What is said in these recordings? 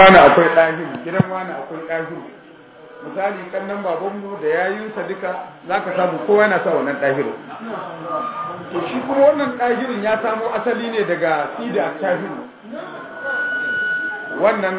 wani akwai ɗahiru gidan wani akwai ɗahiru misali kannan babanmu da yayinsa duka za ka samu kowa yana sa wannan ɗahiru to shi kuma wannan ɗahirin ya samo asali ne daga sida tahiru wannan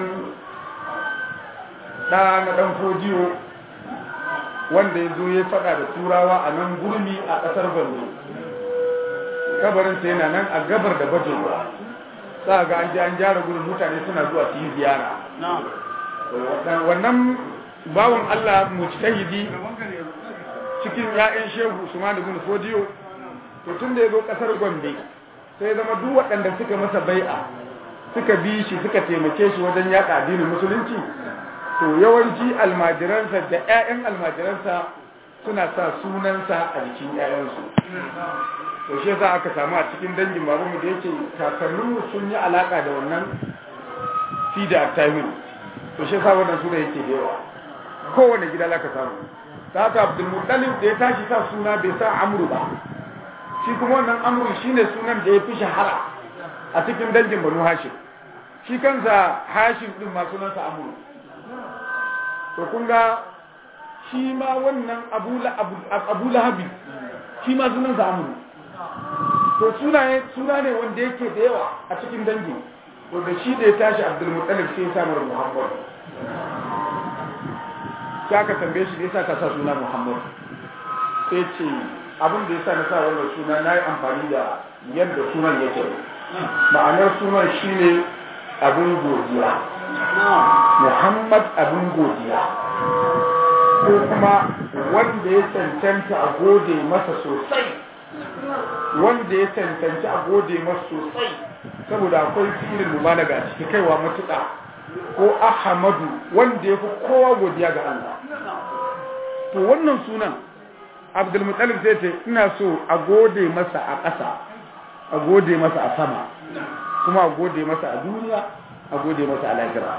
ɗa na ɗan fodiyo wanda ya zo ya faɗa da turawa a nan gurmi a ƙasar bando kabarinsa yana nan a gabar da bajewa za ga an je an gyara gurin mutane suna zuwa su yi ziyara wannan bawan Allah mujtahidi cikin ya'yan shehu Usman ibn Fodiyo to tun da ya zo kasar Gombe sai ya zama duk waɗanda suka masa bai'a suka bi shi suka taimake shi wajen yaɗa addinin musulunci to yawanci almajiransa da ƴaƴan almajiransa suna sa sunansa a jikin ƴaƴansu to shi yasa aka samu a cikin dangin babanmu da yake kakanninmu sun yi alaka da wannan fida tahiru to shi yasa wannan suna yake da yawa kowane gida za ka samu ta haka abdulmuttalib da ya tashi sa suna bai sa amru ba shi kuma wannan amru shine sunan da ya fi shahara a cikin dangin banu hashim shi kansa hashim din ma sunansa amru to kun ga shi ma wannan abu lahabi shi ma sunansa amru to suna ne wanda yake da yawa a cikin dangi to da shi da ya tashi abdulmuttalib sai ya samar muhammad sai aka tambaye shi da yasa ka sa suna muhammad sai ce abin da yasa na sa wannan suna na yi amfani da yadda sunan yake ma'anar sunan shine abin godiya muhammad abin godiya ko kuma wanda ya cancanta a gode masa sosai wanda ya cancanci a gode masu sosai saboda akwai filin mubalaga a ciki kaiwa matuƙa ko ahmadu wanda ya fi kowa godiya ga Allah to wannan sunan abdulmutsalif zai ce ina so a gode masa a ƙasa a gode masa a sama kuma a gode masa a duniya a gode masa a lahira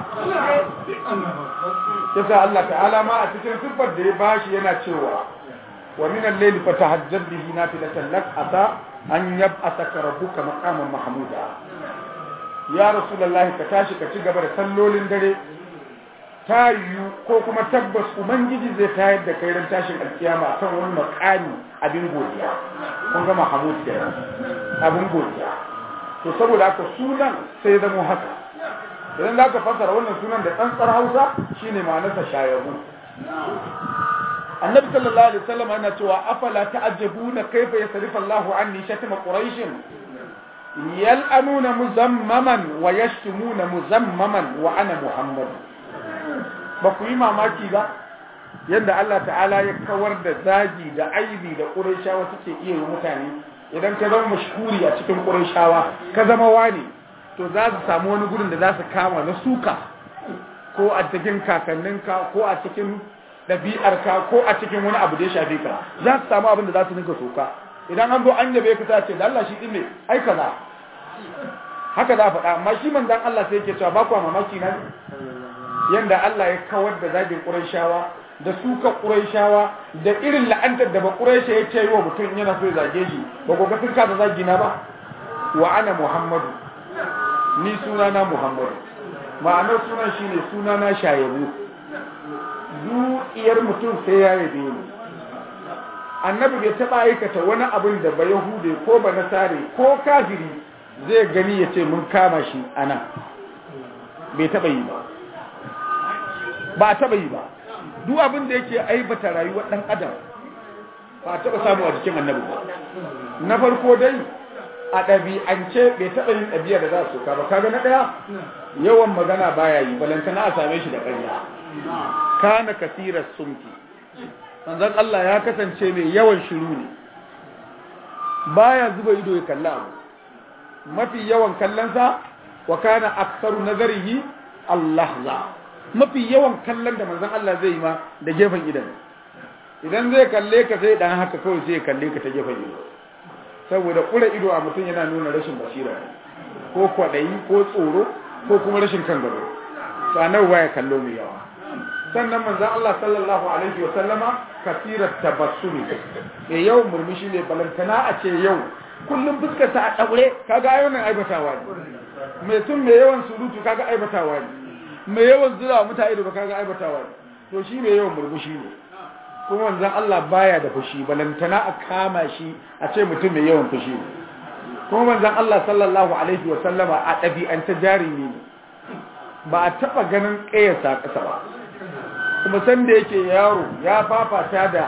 yasa Allah ta'ala ma a cikin siffar da ya bashi yana cewa ومن الليل فتهجد به نافلة لك أتى أن يبعثك ربك مقاما محمودا يا رسول الله كتاشي كتيجا بر سلولين دري tayu ko kuma tabbas ubangiji zai tayar da kai ran tashin alkiyama kan wani makami abin godiya kun ga Mahmud da abin godiya to saboda haka sunan sai zama haka idan za ka fassara wannan sunan da tsantsar Hausa shine ma'anarsa shayabu annabi sallallahu alaihi wasallam yana cewa afala ta'ajjabuna kayfa yasrifu Allahu anni shatma quraish yal'anuna muzammaman wa yashtumuna muzammaman wa ana muhammad ba ku yi mamaki ba yadda Allah ta'ala ya kawar da zagi da aibi da qurayshawa suke iya yi mutane idan ka zama mashhuri a cikin qurayshawa ka zama wani to za su samu wani gurin da za su kama na suka ko a cikin kakanninka ko a cikin ɗabi'arka ko a cikin wani abu da ya shafe ka za su samu abin da za su ninka soka idan an zo an yabe ka ta ce da Allah shi ɗin ne ai kaza haka za a faɗa amma shi manzan Allah sai yake cewa ba ku mamaki na yanda Allah ya kawar da zagin Qurayshawa da suka Qurayshawa da irin la'antar da ba Quraysha ya ce wa mutum yana so ya zage shi ba ku ga sun ka da zagi na ba wa ana Muhammadu ni sunana Muhammadu ma'anar sunan shine sunana shayabu zuciyar mutum sai ya yabe ni annabi bai taɓa aikata wani abin da ba yahude ko ba nasare ko kafiri zai gani ya ce mun kama shi a nan bai taɓa yi ba ba a taɓa yi ba duk abin da yake aibata rayuwar ɗan adam ba a taɓa samu a jikin annabi ba na farko dai a ɗabi'ance bai taɓa yin ɗabi'a da za su ka ba kaga na ɗaya yawan magana baya yi balantana a same shi da ƙarya kana kasirar sumki manzon Allah ya kasance mai yawan shiru ne baya zuba ido ya kalla abu mafi yawan kallonsa wa kana aktsaru nazarihi Allah za mafi yawan kallon da manzon Allah zai yi ma da gefen idan idan zai kalle ka sai dan haka kawai sai ya kalle ka ta gefen ido saboda kura ido a mutum yana nuna rashin basira ko kwaɗayi ko tsoro ko kuma rashin kan gado to annabi baya kallo mai yawa sannan manzon Allah sallallahu alaihi wa sallama kasirat tabassumi e yau murmushi ne balantana a ce yau kullum fuskar ta a daure kaga ai wannan aibatawa ne mai sun mai yawan surutu kaga aibatawa ne mai yawan zura wa mutane da baka ga aibatawa ne to shi mai yawan murmushi ne kuma wanzan Allah baya da fushi balantana a kama shi a ce mutum mai yawan fushi ne kuma manzan Allah sallallahu alaihi wa sallama a ɗabi'anta jarumi ne ba a taɓa ganin ƙayasa ƙasa ba kuma san da yake yaro ya fafata da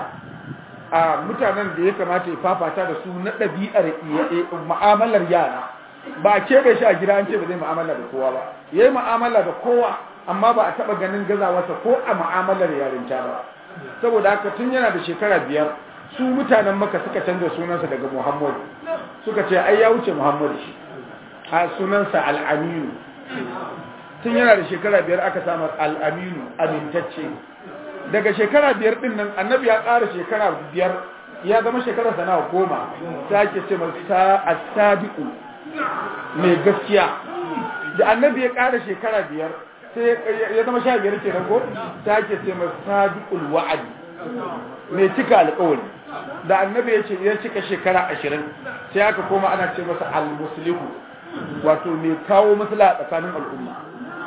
a mutanen da ya kamata ya fafata da su na ɗabi'ar mu'amalar yara ba a keɓe shi a gida an ce ba zai mu'amala da kowa ba ya yi mu'amala da kowa amma ba a taɓa ganin gazawarsa ko a mu'amalar yarinta ba saboda haka tun yana da shekara biyar su mutanen maka suka canza sunansa daga muhammadu suka ce ai ya wuce muhammadu shi a sunansa al'aminu tun yana da shekara biyar aka samu al'aminu amintacce daga shekara biyar din nan annabi ya ƙara shekara biyar ya zama shekara sana goma ta ke ce masa as-sadiqu mai gaskiya da annabi ya ƙara shekara biyar sai ya zama sha biyar ke ko ta ke ce masa sadiqul wa'adi mai cika alƙawari da annabi ya ce ya cika shekara ashirin sai aka koma ana ce masa al-muslihu wato mai kawo maslaha tsakanin al'umma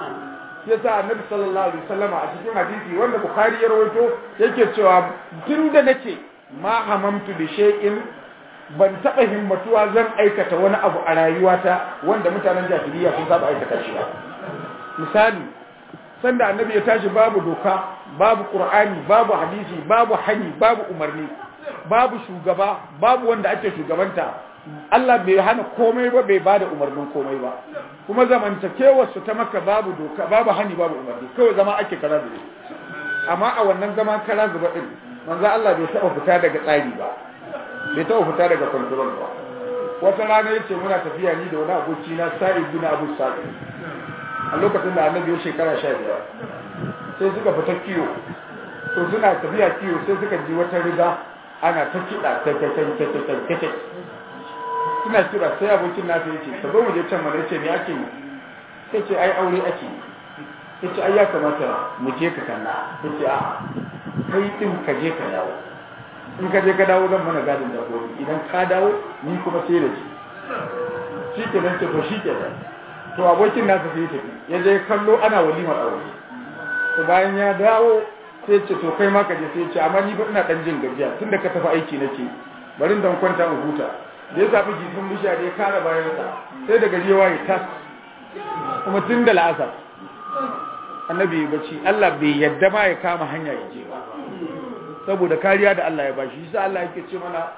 yasa annabi sallallahu alaihi wasallama a cikin hadisi wanda bukhari ya rawaito yake cewa tun da nake ma hamamtu bi shay'in ban taba himmatuwa zan aikata wani abu a rayuwata wanda mutanen jahiliya sun saba aikata shi ba misali sanda annabi ya tashi babu doka babu qur'ani babu hadisi babu hani babu umarni babu shugaba babu wanda ake shugabanta Allah bai hana komai ba bai bada umarnin komai ba kuma zamantakewar su ta maka babu doka babu hani babu umarni kawai zama ake kara da amma a wannan zama kara zuba din manzo Allah bai taba fita daga tsari ba bai taba fita daga control ba wata rana yace muna tafiya ni da wani aboki na Sa'id bin Abu Sa'id a lokacin da Annabi ya shekara 15 sai suka fita kiyo to suna tafiya kiyo sai suka ji wata riga ana ta kiɗa ta ta ta ta ta suna kira sai abokin nasa yace ka zo mu je can mana yace me ake yi sai ce ai aure ake yi yace ai ya kamata mu je ka kalla yace a kai din ka je ka dawo in ka je ka dawo zan mana gadin dabbobi idan ka dawo ni kuma sai da shi shi ke nan ce to shi ke nan to abokin nasa sai ya tafi ya je kallo ana walimar aure to bayan ya dawo sai ce to kai ma ka je sai ce amma ni ba ina dan jin gajiya tunda ka tafi aiki nake bari dan kwanta in huta da ya zaɓi jikin bishiya da ya kara bayansa sai da gari ya waye tas kuma tun da la'asar annabi bacci Allah bai yadda ma ya kama hanya ya je ba saboda kariya da Allah ya bashi shi sa Allah yake ce mana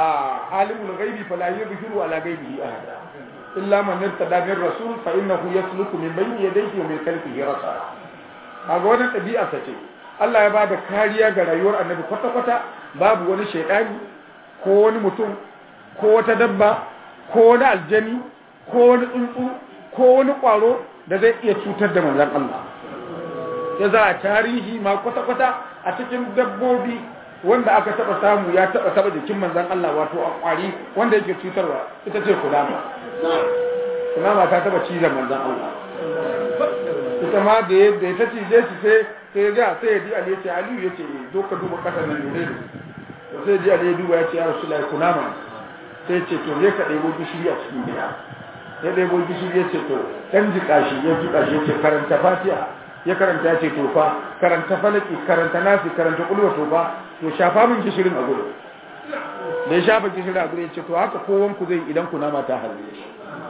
a alimul ghaibi fala yuzhiru ala ghaibihi ahada illa man irtada min rasul fa innahu yasluku min bayni yadayhi wa min khalfihi rasa kaga wannan ɗabi'a ta ce Allah ya bada kariya ga rayuwar annabi kwata-kwata babu wani shaidani ko wani mutum ko wata dabba ko wani aljani ko wani tsuntsu ko wani kwaro da zai iya cutar da manzan Allah ya za a tarihi ma kwata-kwata a cikin dabbobi wanda aka taba samu ya taba taba jikin manzan Allah wato a kwari wanda yake cutarwa ita ce kulama kulama ta taba cizon manzan Allah ita ma da ya ta cije shi sai sai ga sai ya ji Ali ya ce Aliyu ya ce zo ka duba kasar nan ne sai ji Ali ya duba ya ce ya Rasulullahi kulama sai ce to ne ka ɗebo gishiri a cikin gida ya ɗebo gishiri ya ce to ɗan jiƙa shi ya jiƙa shi ya ce karanta fatiha ya karanta ya ce tofa karanta falaki karanta nasi karanta ƙulwa tofa to shafa min gishirin a gudu da ya shafa gishirin a gudu ya ce to haka kowanku zai idan ku nama ta harbe shi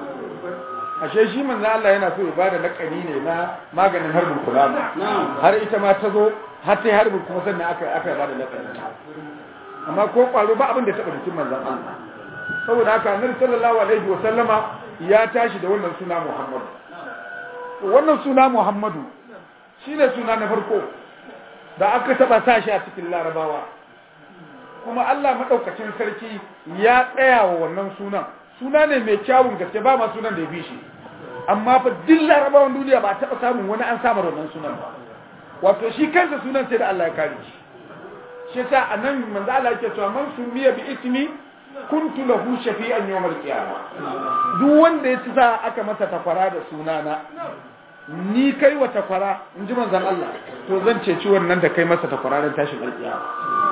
ashe shi manzo Allah yana so ya bada lakani ne na maganin harbin kulama har ita ma ta zo har ta harbin kuma sannan aka aka bada lakani amma ko kwaro ba abin da taɓa jikin manzon Allah saboda haka annabi sallallahu alaihi wa sallama ya tashi da wannan suna Muhammadu wannan suna Muhammadu shine suna na farko da aka taba sashi a cikin Larabawa kuma Allah madaukakin sarki ya tsaya wa wannan sunan suna ne mai kyawun gaske ba ma sunan da ya bi shi amma fa duk Larabawan duniya ba taba samun wani an samar wannan sunan ba wato shi kansa sunan sai da Allah ya kare shi shi yasa anan manzo Allah yake cewa man sumiya bi ismi kuntu lahu shafi'an yawmal qiyamah duk wanda ya ci sa aka masa takwara da sunana ni kai wa takwara in ji manzon Allah to zan ceci wannan da kai masa takwara don tashin alƙiyama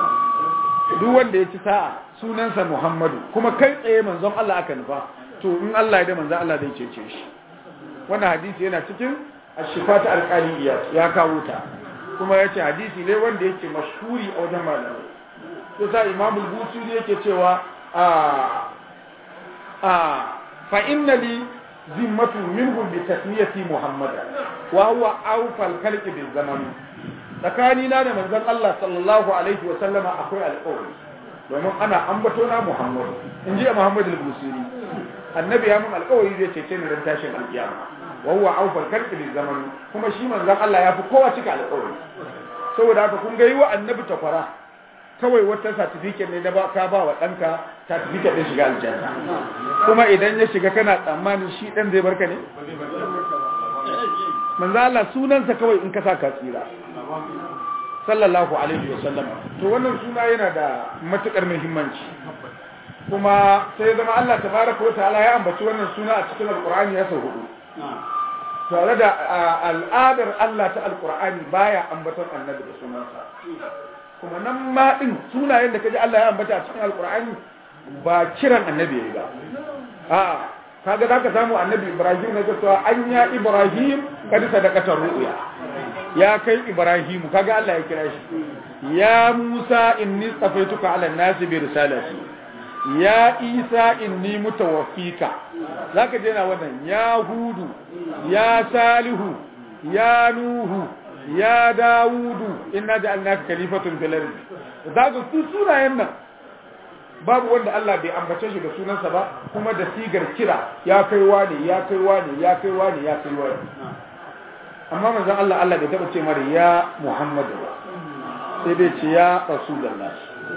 duk wanda ya ci sa'a sunansa Muhammadu kuma kai tsaye manzon Allah aka nufa to in Allah ya da manzon Allah zai cece shi wannan hadisi yana cikin ashifa ta alƙaliyya ya kawo ta kuma ya ce hadisi ne wanda yake mashhuri a wajen malamai to sa imamul busiri yake cewa a a fa inna li zimmatu minhum bi tasmiyati muhammad wa huwa awfal khalqi bil zaman tsakani na da manzon Allah sallallahu alaihi wa sallama akwai alƙawari domin ana ambato na muhammad in ji muhammad al-busiri annabi ya mun alƙawari zai cece ni ran tashin alƙiyama wa huwa awfal khalqi bil zaman kuma shi manzon Allah ya fi kowa cika alƙawari saboda haka kun ga yi wa annabi takwara kawai wata certificate ne da ba ka ba wa ɗanka certificate ɗin shiga aljanna kuma idan ya shiga kana tsammanin shi ɗan zai barka ne manzo Allah sunansa kawai in ka sa ka tsira sallallahu alaihi wa sallam to wannan suna yana da matukar muhimmanci kuma sai zama Allah tabaraka wa ta'ala ya ambaci wannan suna a cikin alqur'ani ya sau hudu tare da al'adar Allah ta alqur'ani baya ambaton annabi da sunansa kuma nan ma din sunayen da kaji Allah ya ambata a cikin alkur'ani ba kiran annabi yayi ba a'a kaga zaka samu annabi Ibrahim na cewa an ya Ibrahim kad sadaqata ru'ya ya kai Ibrahim kaga Allah ya kira shi ya Musa inni tsafaituka ala nasi bi risalati ya Isa inni mutawaffika zaka je na wannan ya Hudu ya Salihu ya Nuhu ya dawudu inna ja'alnaka khalifatun fil ardi zaka su sunayen nan babu wanda Allah bai ambace shi da sunansa ba kuma da sigar kira ya kai wani ya kai wani ya kai wani ya kai wani amma manzon Allah Allah bai taba ce mara ya Muhammadu ba sai dai ce ya rasulullah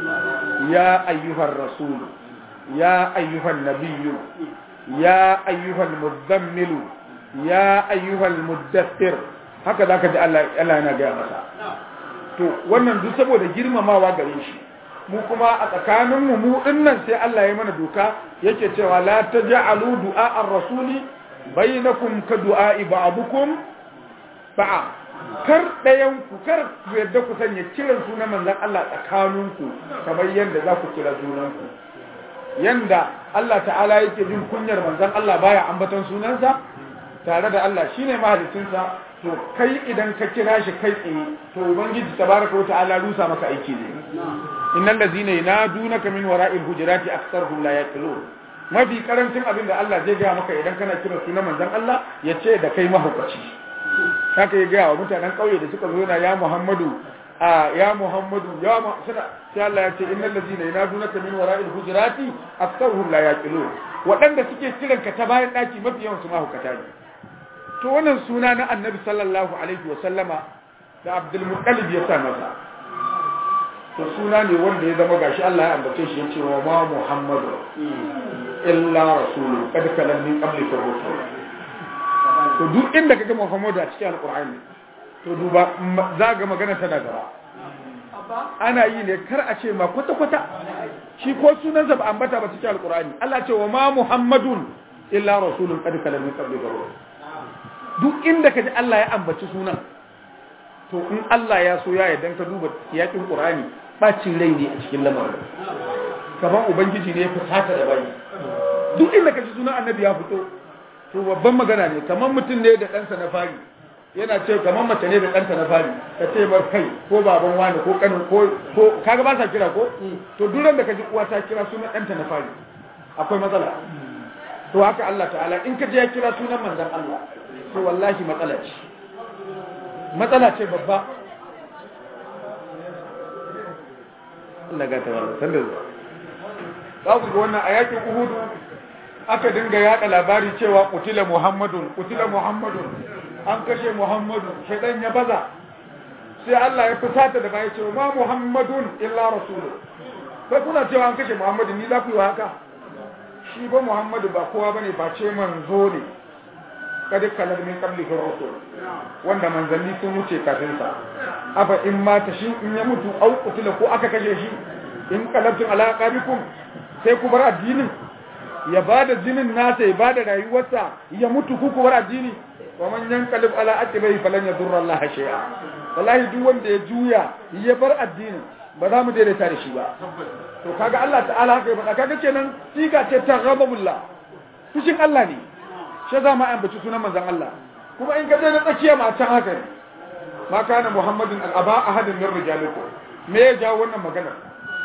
ya ayyuhar rasul ya ayyuhan nabiyyu ya ayyuhal mudammilu ya ayyuhal muddathir haka za ka ji Allah yana gaya masa to wannan duk saboda girmamawa gare shi mu kuma a tsakaninmu mu dinnan sai Allah ya mana doka yake cewa la taj'alu du'a ar-rasuli bainakum ka du'a ba'dukum ba'a kar dayan ku kar ku yadda ku sanya kiran sunan manzon Allah tsakaninku kamar yanda za ku kira junanku yanda Allah ta'ala yake jin kunyar manzon Allah baya ambaton sunansa tare da Allah shine mahalicinsa to kai idan ka kira shi kai tsaye to ubangiji tabaraka wa ta'ala rusa maka aiki ne innal ladzina yanadunaka min wara'il hujurati aktharuhum la yaqilun mafi karancin abin da Allah zai ga maka idan kana kira sunan manzon Allah ya ce da kai mahaukaci haka ya ga wa mutanen kauye da suka zo na ya Muhammadu a ya Muhammadu ya ma suna sai Allah ya ce innal ladzina yanadunaka min wara'il hujurati aktharuhum la yaqilun waɗanda suke kiranka ta bayan daki mafi yawan su mahaukata ne to wannan suna na annabi sallallahu alaihi wa sallama da abdul muttalib ya sa masa to suna ne wanda ya zama gashi Allah ya ambace shi yace wa ma muhammadu illa rasulun qad kalam min qabli rusul to duk inda kaga muhammadu a cikin alqur'ani to duba za ga magana tana gaba ana yi ne kar a ce ma kwata kwata shi ko sunansa ba ambata ba cikin alqur'ani Allah ce wa ma muhammadun illa rasulun qad kalam min qabli rusul duk inda ka ji Allah ya ambaci sunan to in Allah ya so ya yarda ka duba yakin Qur'ani bacin rai ne a cikin lamarin kaman ubangiji ne ya fusata da bayi duk inda ka ji sunan annabi ya fito to babban magana ne kaman mutum ne da ɗansa na fari yana ce kaman mace ne da ɗanta na fari ka ce bar kai ko baban wani ko kanin ko ko kaga ba sa kira ko to duk da ka ji uwa ta kira sunan ɗanta na fari akwai matsala to haka Allah ta'ala in ka je ya kira sunan manzon Allah to wallahi matsala ce matsala ce babba Allah ga tawalla sanda zuwa za ku ga wannan a yakin uhudu aka dinga yada labari cewa kutila muhammadun kutila muhammadun an kashe muhammadu shaidan ya baza sai Allah ya fusata da bai cewa ma muhammadun illa rasulu sai kuna cewa an kashe muhammadu ni za ku yi haka shi ba muhammadu ba kowa bane ba ce manzo ne kada kalar min qabli rusul wanda manzanni sun wuce kafin sa afa in mata shi in ya mutu au kutila ko aka kashe shi in qalabtum ala aqabikum sai ku bar addinin ya bada jinin nasa ya bada rayuwarsa ya mutu ku ku bar addini wa man yanqalib ala aqibai falan yadurra Allah shay'a wallahi duk wanda ya juya ya bar addinin ba za mu daidaita da shi ba to kaga Allah ta'ala haka ya faɗa kaga kenan siga ce ta ghadabullah fushin Allah ne shi za mu ambaci sunan manzon Allah kuma in ka je na tsakiya ma can haka ne ma kana muhammadin al'aba ahadin min rijalikum me ya jawo wannan magana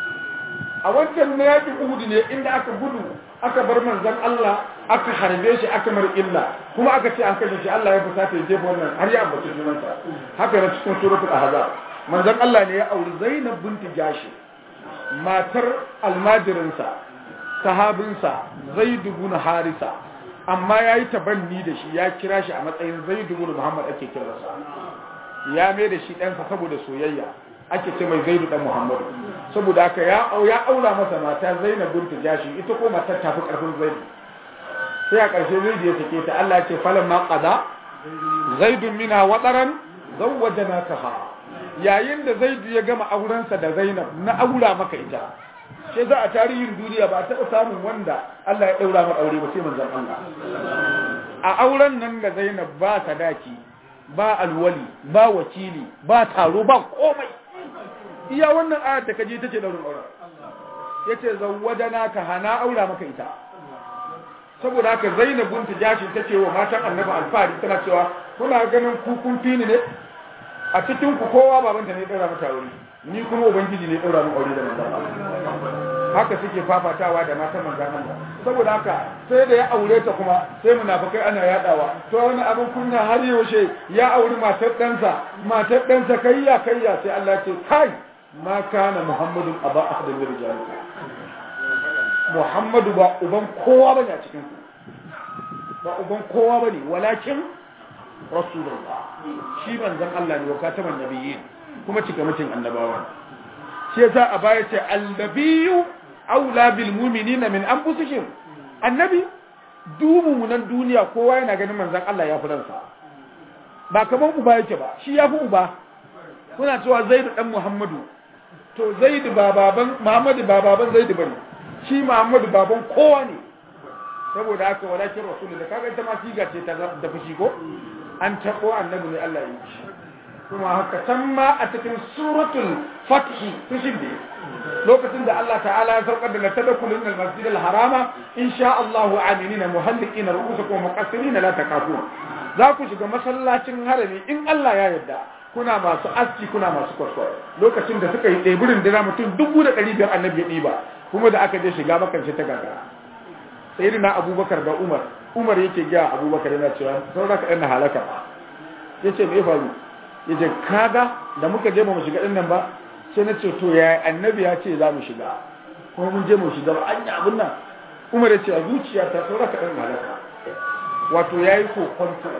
a wancan na yaƙin uhudu ne inda aka gudu aka bar manzon Allah aka harbe shi aka mar illa kuma aka ce an kashe shi Allah ya fusata ya jefa wannan har ya ambaci sunansa haka na cikin suratul ahzab manzon Allah ne ya auri Zainab binti Jashi matar almajirinsa sahabinsa Zaid ibn Harisa amma yayi tabanni da shi ya kira shi a matsayin Zaid ibn Muhammad ake kiransa ya mai da shi ɗansa saboda soyayya ake ce mai Zaidu dan Muhammad saboda haka ya ya aura masa mata Zainab binti Jashi ita ko matar ta fi karfin Zaidu sai a ƙarshe Zaidu ya sake ta Allah ya ce falamma qada Zaidun minha wataran zawwajanakaha yayin da zaidu ya gama aurensa da zainab na aura maka ita sai za a tarihin duniya ba a taɓa samun wanda Allah ya ɗaura maka aure ba sai manzon Allah a auren nan da zainab ba sadaki ba alwali ba wakili ba taro ba komai iya wannan ayar da kaje tace daurin auren yace zawwajana ka hana aura maka ita saboda haka zainab bintu jashin tace wa matan annabi alfari tana cewa kuna ganin ku kun fini ne a cikin ku kowa babanta ne daura mata aure ni kuma ubangiji ne daura min aure da manzon haka suke fafatawa da matan manzon Allah saboda haka sai da ya aure ta kuma sai munafikai ana yadawa to wani abin kunya har yaushe ya auri matar ɗansa matar ɗansa kayya kayya sai Allah ce kai ma kana muhammadun aba ahadin min rijalikum muhammadu ba uban kowa bane a cikin ku ba uban kowa bane walakin rasulullah shi manzon Allah ne wa kataman nabiyyin kuma cika mutum annabawa shi yasa a baya ce annabiyyu aula bil mu'minina min anfusihim annabi dubu munan duniya kowa yana ganin manzon Allah ya furansa ba kaman uba yake ba shi ya fi uba kuna cewa zaidu dan muhammadu to zaidu ba baban muhammadu ba baban zaidu bane shi muhammadu baban kowa ne saboda haka walakin rasulullah kaga ita ma siga ce ta da fushi ko an taɓo annabi ne Allah ya yi kuma haka can ma a cikin suratul fathi fushin da lokacin da Allah ta'ala ya saukar da latadakulun al masjid al harama insha Allahu aminina muhalliqina ru'usakum muqassirin la takafun za ku shiga masallacin harami in Allah ya yarda kuna masu aski kuna masu kwaso lokacin da suka yi ɗeburin dira mutum dubu da ɗari biyar annabi ya ɗiba kuma da aka je shiga makance ta gagara sai na abubakar da umar umar yake gaya abubakar yana cewa saura ka ɗan halaka ya ce mai faru ya ce kaga da muka je ba mu shiga ɗin nan ba sai na ce to ya annabi ya ce za mu shiga kuma mun je mu shiga ba an yi abin nan umar ya ce a zuciya ta saura ka ɗan halaka wato ya yi kokonto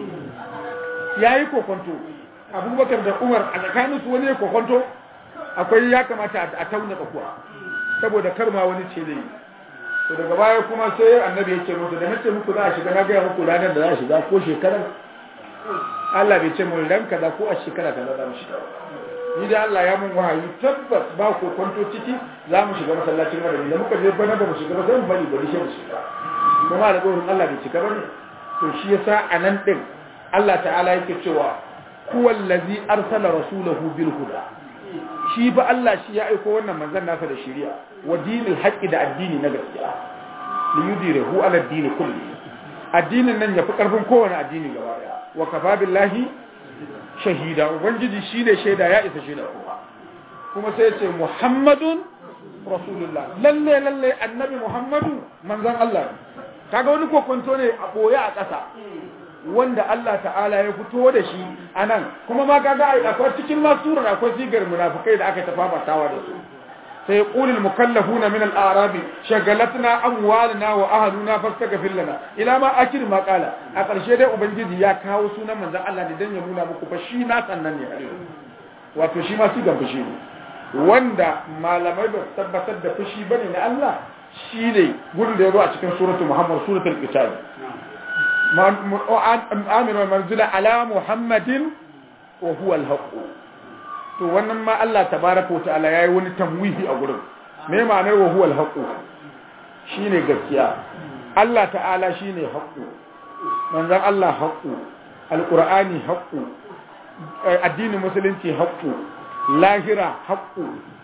ya yi kokonto abubakar da umar a tsakanin su wani kokonto akwai ya kamata a tauna tsakuwa saboda karma wani ce da yi to daga baya kuma sai annabi ya ce musu da nace muku za a shiga na gaya muku ranar da za a shiga ko shekarar Allah bai ce mun ran kaza ko a shekara kaza za mu shiga ni da Allah ya mun wahayi tabbas ba ko kwanto ciki za mu shiga masallacin madani da muka je bana ba mu shiga ba sai mu bari bari shi mu shiga kuma da gurin Allah bai cika bane to shi yasa anan din Allah ta'ala yake cewa huwa allazi arsala rasulahu bil huda shi ba Allah shi ya aiko wannan manzon nasa da shari'a wa dinil haqqi da addini na gaskiya li yudirahu ala dini kulli addinin nan yafi karfin kowane addini gaba daya wa kafa billahi shahida ubangiji shine shaida ya isa shaida kuma kuma sai ce muhammadun rasulullah lalle lalle annabi muhammadu manzon Allah kaga wani kokonto ne a boye a ƙasa wanda Allah ta'ala ya fito da shi a nan kuma ma kaga akwai cikin masurar akwai sigar munafikai da aka tafafatawa da su sai qulul mukallafuna min al-a'rabi shagalatna amwaluna wa ahluna fastaghfir lana ila ma akir ma qala a ƙarshe dai ubangiji ya kawo sunan manzon Allah ne dan ya nuna muku fa shi na sannan ne wato shi ma sigar fushi ne wanda malamai ba tabbatar da fushi bane na Allah shine gurin da ya zo a cikin suratul muhammad suratul qital amir manzila ala muhammadin wa huwa alhaq to wannan ma Allah tabaraka wa ta'ala yayi wani tamwihi a gurin me ma'anar wa huwa alhaq shine gaskiya Allah ta'ala shine haqq manzon Allah haqq alqur'ani haqq addinin musulunci haqq lahira haqq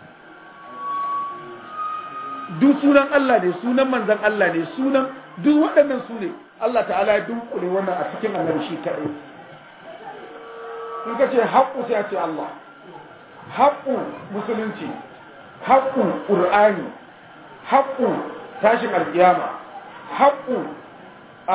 duk sunan Allah ne sunan manzon Allah ne sunan duk waɗannan su ne Allah ta'ala ya dunkule wannan a cikin annabi shi kaɗai in ka ce haqqu sai a ce Allah haqqu musulunci haqqu qur'ani haqqu tashin alkiyama haqqu a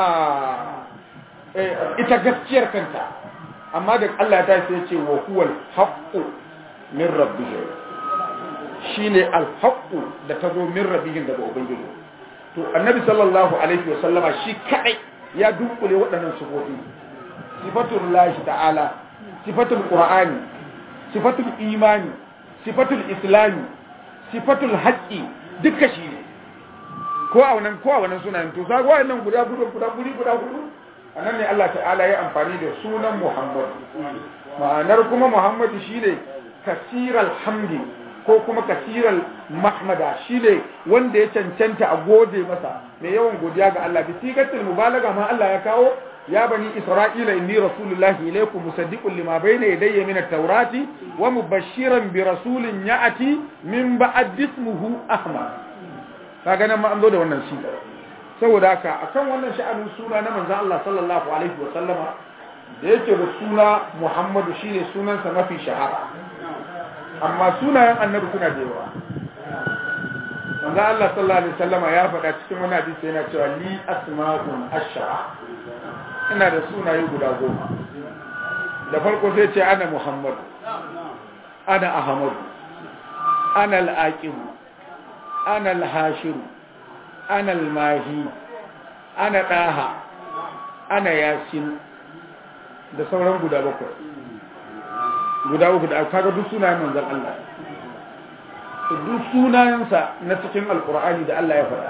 ita gaskiyar kanta amma da Allah ta sai ce wa huwal haqqu min rabbihim shine al-haqqu da ta zo min rabbihim daga ubangiji to annabi sallallahu alaihi wasallama shi kadai ya dunkule waɗannan sifofi sifatul lahi ta'ala sifatul qur'ani sifatul imani sifatul islami sifatul haqqi duka shi ne ko a wannan ko a wannan sunayen to sai wannan guda guda guda guri guda gudu anan ne Allah ta'ala ya amfani da sunan Muhammad ma'anar kuma Muhammad shine kasiral hamdi ko kuma kasiral mahmada shine wanda ya cancanta a gode masa mai yawan godiya ga Allah bi sigatul mubalaga ma Allah ya kawo ya bani isra'ila inni rasulullahi ilaykum musaddiqun lima bayna yadayya min at-taurati wa mubashiran bi rasulin ya'ti min ba'd ismuhu ahmad kaga nan ma an zo da wannan shi saboda haka akan wannan sha'anin suna na manzon Allah sallallahu alaihi wa sallama da yake da suna Muhammadu shine sunansa mafi shahara amma sunayen annabi suna da yawa manzon Allah sallallahu alaihi wa sallama ya faɗa cikin wani hadisi yana cewa li asma'un ashara ina da sunaye guda goma da farko sai ce ana Muhammadu ana Ahmadu ana al-Aqib ana al-Hashiru ana almahi ana ɗaha ana yasin da sauran guda bakwai guda uku da kaga duk sunayen manzan Allah duk sunayensa na cikin alkur'ani da Allah ya faɗa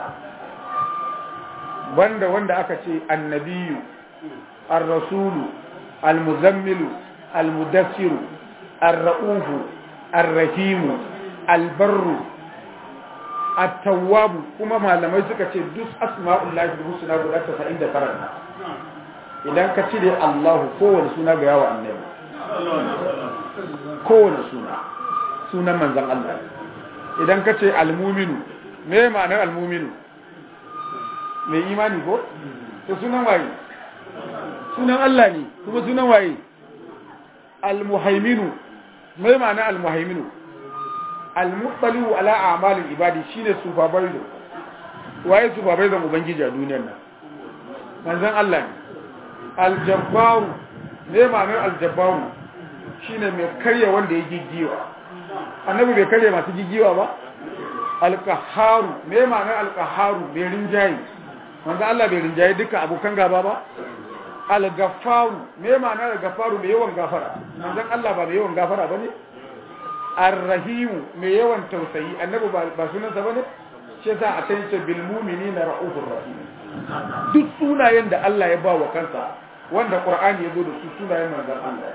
banda wanda aka ce annabiyu ar-rasulu al-muzammilu al-mudassiru ar-ra'ufu ar-rahimu al-barru at-tawwab kuma malamai suka ce duk asma'ullahi husna guda 99 idan ka cire Allah kowane suna ga yawa annabi kowane suna sunan manzon Allah idan ka ce al-mu'minu me ma'anar al-mu'minu mai imani ko to sunan waye sunan Allah ne kuma sunan waye al-muhaiminu me ma'anar al-muhaiminu al-muttaliu ala a'malil ibadi shine supervisor waye supervisor ubangiji a duniyar nan manzon Allah ne al-jabbaru ne ma'anar al-jabbaru shine mai karya wanda ya giggiwa annabi bai karya masu giggiwa ba al-qahharu ne ma'anar al-qahharu bai rinjayi manzon Allah bai rinjayi duka abokan gaba ba al-gaffaru ne ma'anar al-gaffaru mai yawan gafara manzon Allah ba mai yawan gafara bane arrahimu mai yawan tausayi annabi ba sunansa bane shi yasa a can ce bil mu'minina ra'ufur rahim duk sunayen da Allah ya ba wa kansa wanda Qur'ani ya zo da su sunayen manzon Allah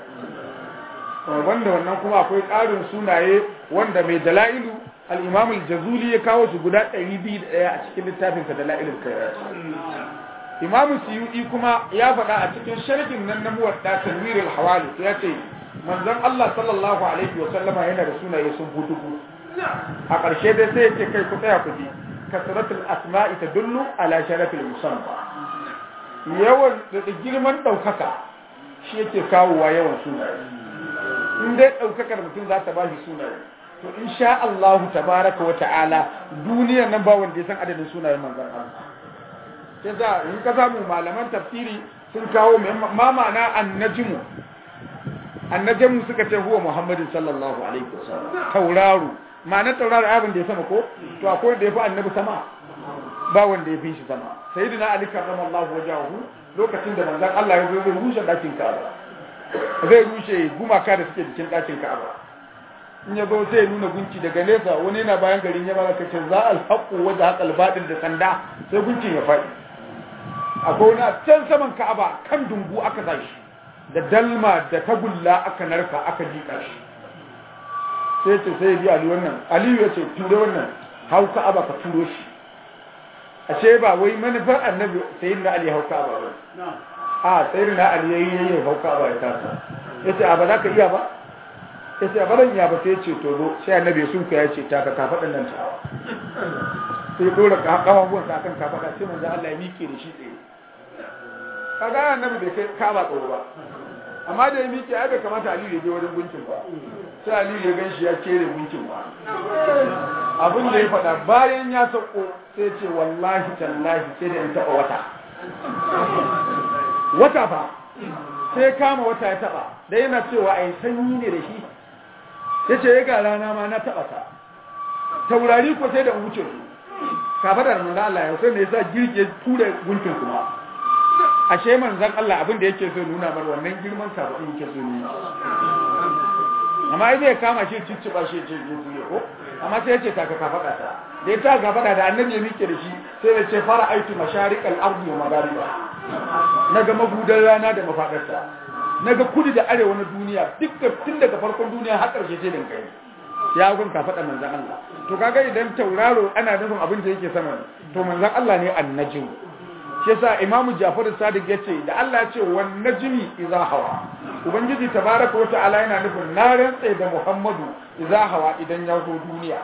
wanda wannan kuma akwai ƙarin sunaye wanda mai dalailu al-Imam al-Jazuli ya kawo su guda 201 a cikin littafin sa dalailul khairat Imam Suyuti kuma ya faɗa a cikin sharhin nan na muwadda tanwirul hawali ya ce manzon Allah sallallahu alaihi wa sallama yana da sunaye sun hutu a ƙarshe dai sai yake kai ku tsaya ku ji kasratul asma'i tadullu ala sharafil musamma yawan da girman daukaka shi yake kawowa yawan sunaye in dai daukakar mutum za ta bashi sunaye to insha Allah tabaraka wa ta'ala duniyar nan ba wanda ya san adadin sunayen manzon Allah sai za in ka samu malaman tafsiri sun kawo ma ma'ana annajmu annajamu suka ce huwa muhammadin sallallahu alaihi wasallam tauraro ma'anar tauraro abin da ya sama ko to akwai wanda ya fi annabi sama ba wanda ya fi shi sama sayyidina ali karramallahu wajahu lokacin da manzon Allah ya zo zai rushe dakin Ka'aba zai rushe gumaka da suke cikin dakin Ka'aba in ya zo sai ya nuna gunki daga nesa wani yana bayan garin ya baka ce za al haqu wa za al batil da sanda sai gunkin ya faɗi akwai wani a can saman Ka'aba kan dungu aka tashi da dalma da tagulla aka narka aka jika shi sai ce sai bi ali wannan aliyu ya ce ture wannan hau ka'aba ka turo shi ashe ba wai manufar annabi sai na ali hau ka'aba ba a sai na ali yayi yayi hau ka'aba ya tasa yace a ba za ka iya ba yace a baran iya ba sai ce to zo sai annabi sun ka yace ta ka kafadan nan ta sai dora kafafuwan sa kan kafada sai manzo Allah ya miƙe da shi tsaye kaga annabi bai kai ka'aba tsoro ba amma da ya miƙe ai bai kamata aliyu ya je wajen gunkin ba sai aliyu ya gan shi ya kere gunkin ba abin da ya faɗa bayan ya sauko sai ce wallahi tallahi sai da in taɓa wata wata fa sai kama wata ya taɓa da yana cewa ai sanyi ne da shi ya ce ya ga rana ma na taɓa ta taurari ko sai da wuce su kafa da manzan Allah ya sai ne yasa girge tura gunkin kuma ashe manzan Allah abin da yake so nuna mar wannan girman sabon yake so nuna amma ai zai kama shi cicciba shi ce je ko amma sai yace ta ka fada ta da ya ta ka fada da annabi ya mike da shi sai ya ce fara aitu masharikal ardi wa magariba naga magudan rana da mafadarta naga kudu da arewa na duniya dukkan tun daga farkon duniya har karshe sai din kai ya gun ka fada manzon Allah to kaga idan tauraro ana nufin abin da yake sama to manzon Allah ne annajim shi yasa imamu Ja'far Sadiq yace da Allah ya ce wan najmi idza hawa ubangiji tabaraka wa ta'ala yana nufin na rantse da Muhammadu idza hawa idan ya zo duniya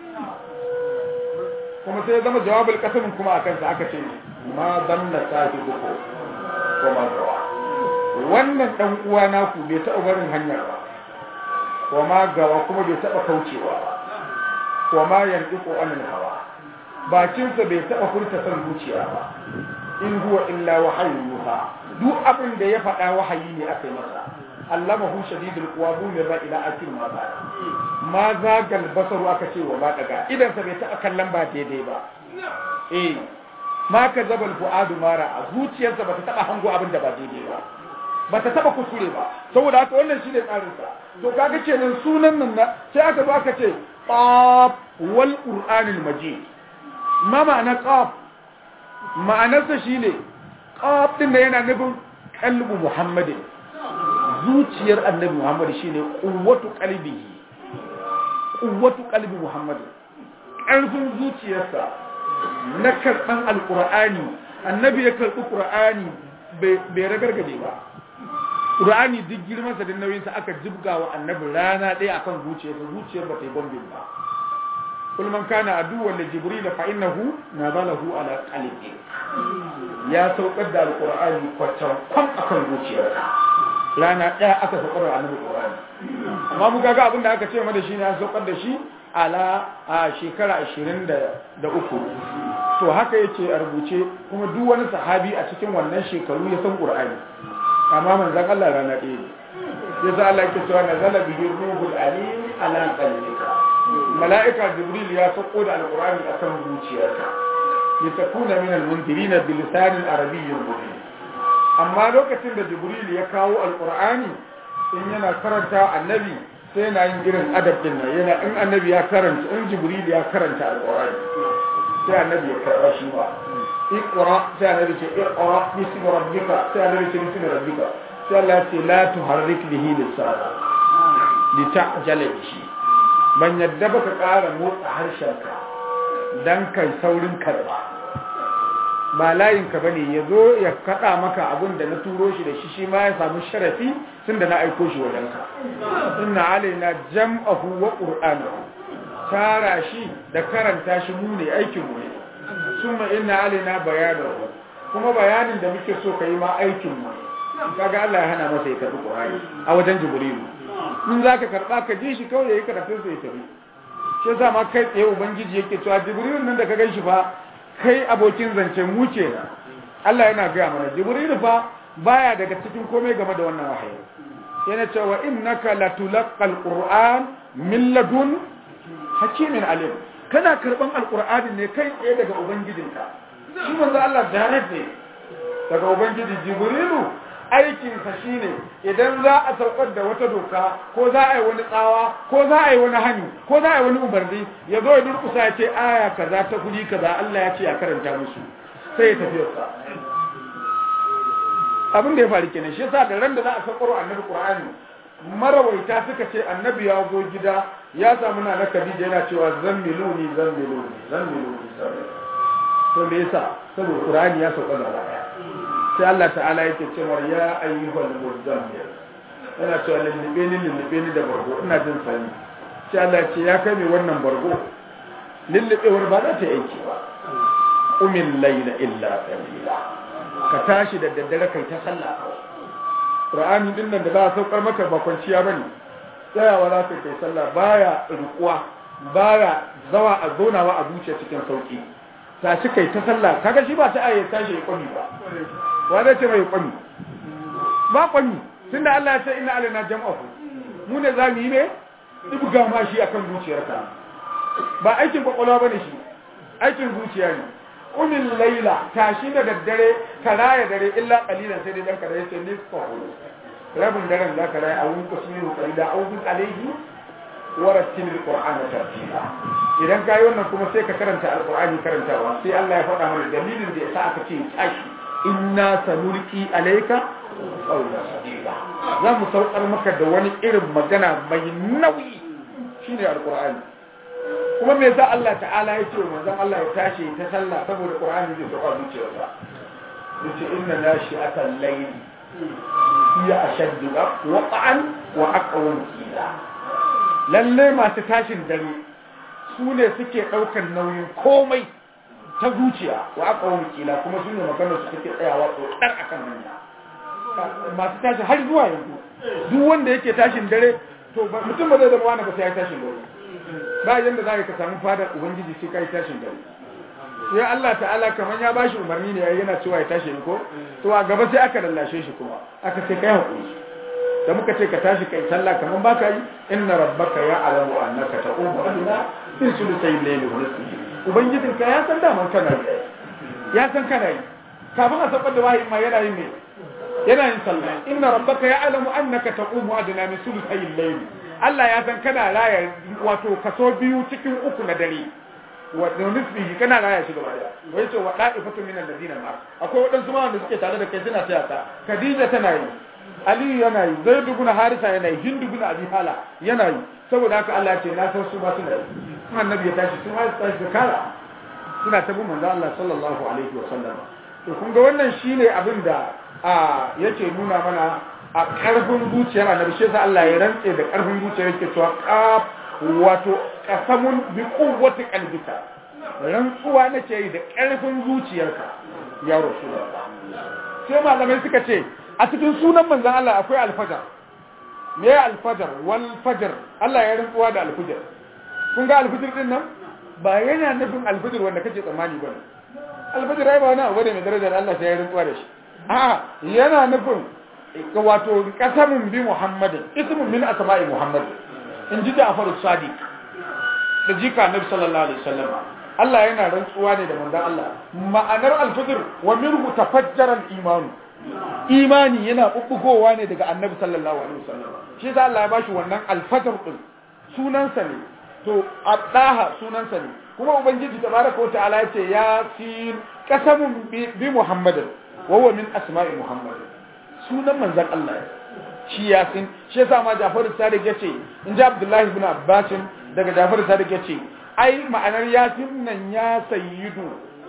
kuma sai ya zama jawabul qasamin kuma akan sa aka ce ma danna sahibuku ko ma gawa wannan dan uwa naku bai taɓa barin hanyar ba wa ma gawa kuma bai taɓa kaucewa ba wa ma yantiqu anil hawa bakinsa bai taɓa furta son zuciya ba in huwa illa wahayyuha duk abin da ya faɗa wahayi ne aka yi masa allamahu shadidul quwa bu min ra ila akil ma ba ma zagal basaru aka ce wa ba daga idan sa bai taɓa kallon ba daidai ba eh ma ka zabal fuadu mara a zuciyarsa bata taɓa hango abin da ba daidai ba bata taɓa kuskure ba saboda haka wannan shine tsarin sa to kaga kenan sunan nan sai aka zo aka ce qaf wal qur'anil majid ma ma'ana qaf ma'anarsa shine qaf din da yana nufin qalbu muhammadin zuciyar annabi muhammad shine quwwatu qalbihi quwwatu qalbi muhammad ƙarfin zuciyarsa na karɓan alƙur'ani annabi ya karɓi ƙur'ani bai ragargaje ba ƙur'ani duk girmansa da nauyinsa aka jibga wa annabi rana ɗaya akan zuciyarsa zuciyar ba ta yi bombin ba kul man kana aduwwan li jibril fa innahu nazalahu ala qalbi ya saukar da alqur'ani kwacan kwan akan zuciyarsa rana ɗaya aka saukar da annabi qur'ani amma mu kaga abin da aka ce mana shine an saukar da shi ala a shekara 23 to haka yake a rubuce kuma duk wani sahabi a cikin wannan shekaru ya san qur'ani amma manzon Allah rana ɗaya ne yasa Allah yake cewa nazala bihi ruhul alim ala qalbika mala'ika jibril ya sauko da alqur'ani akan zuciyarka litakuna min almundirin bilisanin arabiyyin mubin amma lokacin da jibril ya kawo alqur'ani in yana karanta annabi sai yana yin irin adab din nan yana in annabi ya karanta in jibril ya karanta alqur'ani sai annabi ya karba shi ba iqra sai annabi ce iqra bismi rabbika sai annabi ce bismi rabbika sai Allah ce la tuharrik bihi lisana lita'jala bihi ban yadda baka ƙara motsa harshenka dan kai saurin karba ba layinka bane ya zo ya kaɗa maka abin da na turo shi da shi shi ma ya samu sharafi tun da na aiko shi wajenka inna alaina jam'ahu wa qur'anahu tara shi da karanta shi mu ne aikin mu ne summa inna alaina bayanahu kuma bayanin da muke so kai ma aikin mu kaga Allah ya hana masa ya karbi qur'ani a wajen jibrilu in zaka karba ka ji shi kawai yayi karatun sa ya tafi shi yasa ma kai tsaye ubangiji yake cewa jibrilu nan da ka gan shi fa kai abokin zance mu ce Allah yana gaya mana Jibril fa baya daga cikin komai game da wannan wahayi yana cewa innaka latulqal qur'an min ladun hakimin alim kana karban alqur'ani ne kai tsaye daga ubangijinka shi manzo Allah direct ne daga ubangiji Jibrilu aikin sa shine idan za a saukar da wata doka ko za a yi wani tsawa ko za a yi wani hani ko za a yi wani umarni ya zo ya durkusa ya ce aya kaza ta kudi kaza Allah ya ce a karanta musu sai ya tafi yasa abin da ya faru kenan shi yasa da ran da za a saukar annabi Qur'ani marawaita suka ce annabi ya zo gida ya samu na na Khadija yana cewa zammiluni zammiluni zammiluni to me yasa saboda Qur'ani ya sauka da baya sai Allah ta'ala yake cewa ya ayyuhal muzammil yana cewa lullube ni lullube ni da bargo ina jin sani sai Allah ya ce ya kai mai wannan bargo lullubewar ba za ta aiki ba umil layla illa qalila ka tashi da daddare kai ta sallah qur'ani din nan da za a saukar maka ba kwanciya bane tsayawa za ka kai sallah baya rukuwa baya zawa a zonawa a zuciya cikin sauki tashi kai ta sallah kaga shi ba ta aye tashi ya kwami ba wa zai ce mai kwami ba kwami tunda Allah ya ce inna alaina jam'ahu mu ne zamu yi ne ibga ma shi akan zuciyarka ba aikin kwakwalwa bane shi aikin zuciya ne umin laila tashi da daddare ka raya dare illa qalilan sai dai dan ka raya sai nisfa rabin daren za ka raya a wurin kusurin qalila aw bi alayhi wa rattil alqur'ana tartila idan kai wannan kuma sai ka karanta alqur'ani karantawa sai Allah ya faɗa mana dalilin da yasa aka ce tashi inna sanulqi alayka qawla sadida za mu saukar maka da wani irin magana mai nauyi shine alqur'ani kuma me yasa Allah ta'ala ya ce manzon Allah ya tashi ta sallah saboda qur'ani zai sauka zuciyarsa yace inna nashi'atal layl hiya ashaddu waqa'an wa aqwam qila lalle masu tashin dare su ne suke ɗaukar nauyin komai ta zuciya wa aka wani kila kuma su ne maganar su suke tsayawa ɗar a kan hanya masu tashi har zuwa yanzu duk wanda yake tashin dare to mutum ba zai zama wani ba sai ya tashin dare ba yanda za ka samu fadar ubangiji sai ka yi tashin dare sai Allah ta'ala kamar ya bashi umarni ne yana cewa ya tashi ko to a gaba sai aka lallashe shi kuma aka ce kai hakuri da muka ce ka tashi kai sallah kaman baka yi inna rabbaka ya'lamu annaka taqumu adna fi sulusayil layli wa nisfihi ubangijin ka ya san daman kana yi ya san kana yi kafin a sabar da wahayi ma yana yin ne yana yin sallah inna rabbaka ya'lamu annaka taqumu adna min sulusayil layli Allah ya san kana raya wato kaso biyu cikin uku na dare wa nisbihi kana raya shi gaba daya wai ce wa da'ifatu min alladhina ma akwai wadansu ma wanda suke tare da kai suna taya ta Khadija tana yi Ali yana yi Zaid ibn Harisa yana yi Hind ibn Abi Hala yana yi saboda haka Allah ya ce na san su ba suna yi kuma annabi ya tashi su ma su tashi da kara suna ta bin manzo Allah sallallahu alaihi wa sallam to kun ga wannan shine abin da a yake nuna mana a karfin zuciyar annabi shi yasa Allah ya rantse da karfin zuciyar yake cewa qaf wato qasamun bi quwwati qalbika rantsuwa nake yi da karfin zuciyarka ya rasulullah sai malamai suka ce a cikin sunan manzon Allah akwai alfajar me ya alfajar wal fajar Allah ya rantsuwa da alfajar kun ga alfajar din nan ba yana nufin alfajar wanda kake tsammani ba alfajar ai ba wani abu ne mai darajar Allah sai ya rantsuwa da shi a yana nufin wato kasamun bi muhammadin ismun min asma'i muhammadin in ji Ja'far Sadiq da jika Nabi sallallahu alaihi wasallam Allah yana rantsuwa ne da manzon Allah ma'anar al-fajr wa minhu tafajjara al-iman imani yana bubbugowa ne daga Annabi sallallahu alaihi wasallam shi yasa Allah ya bashi wannan al-fajr din sunansa ne to adaha sunansa ne kuma ubangiji tabaraka wa ta'ala ya ce yasin qasamun bi muhammadin wa huwa min asma'i muhammadin sunan manzon Allah shi yasin shi yasa ma Jafaru Sadiq yace in ji Abdullahi ibn Abbas daga Jafaru Sadiq yace ai ma'anar yasin nan ya sayyidu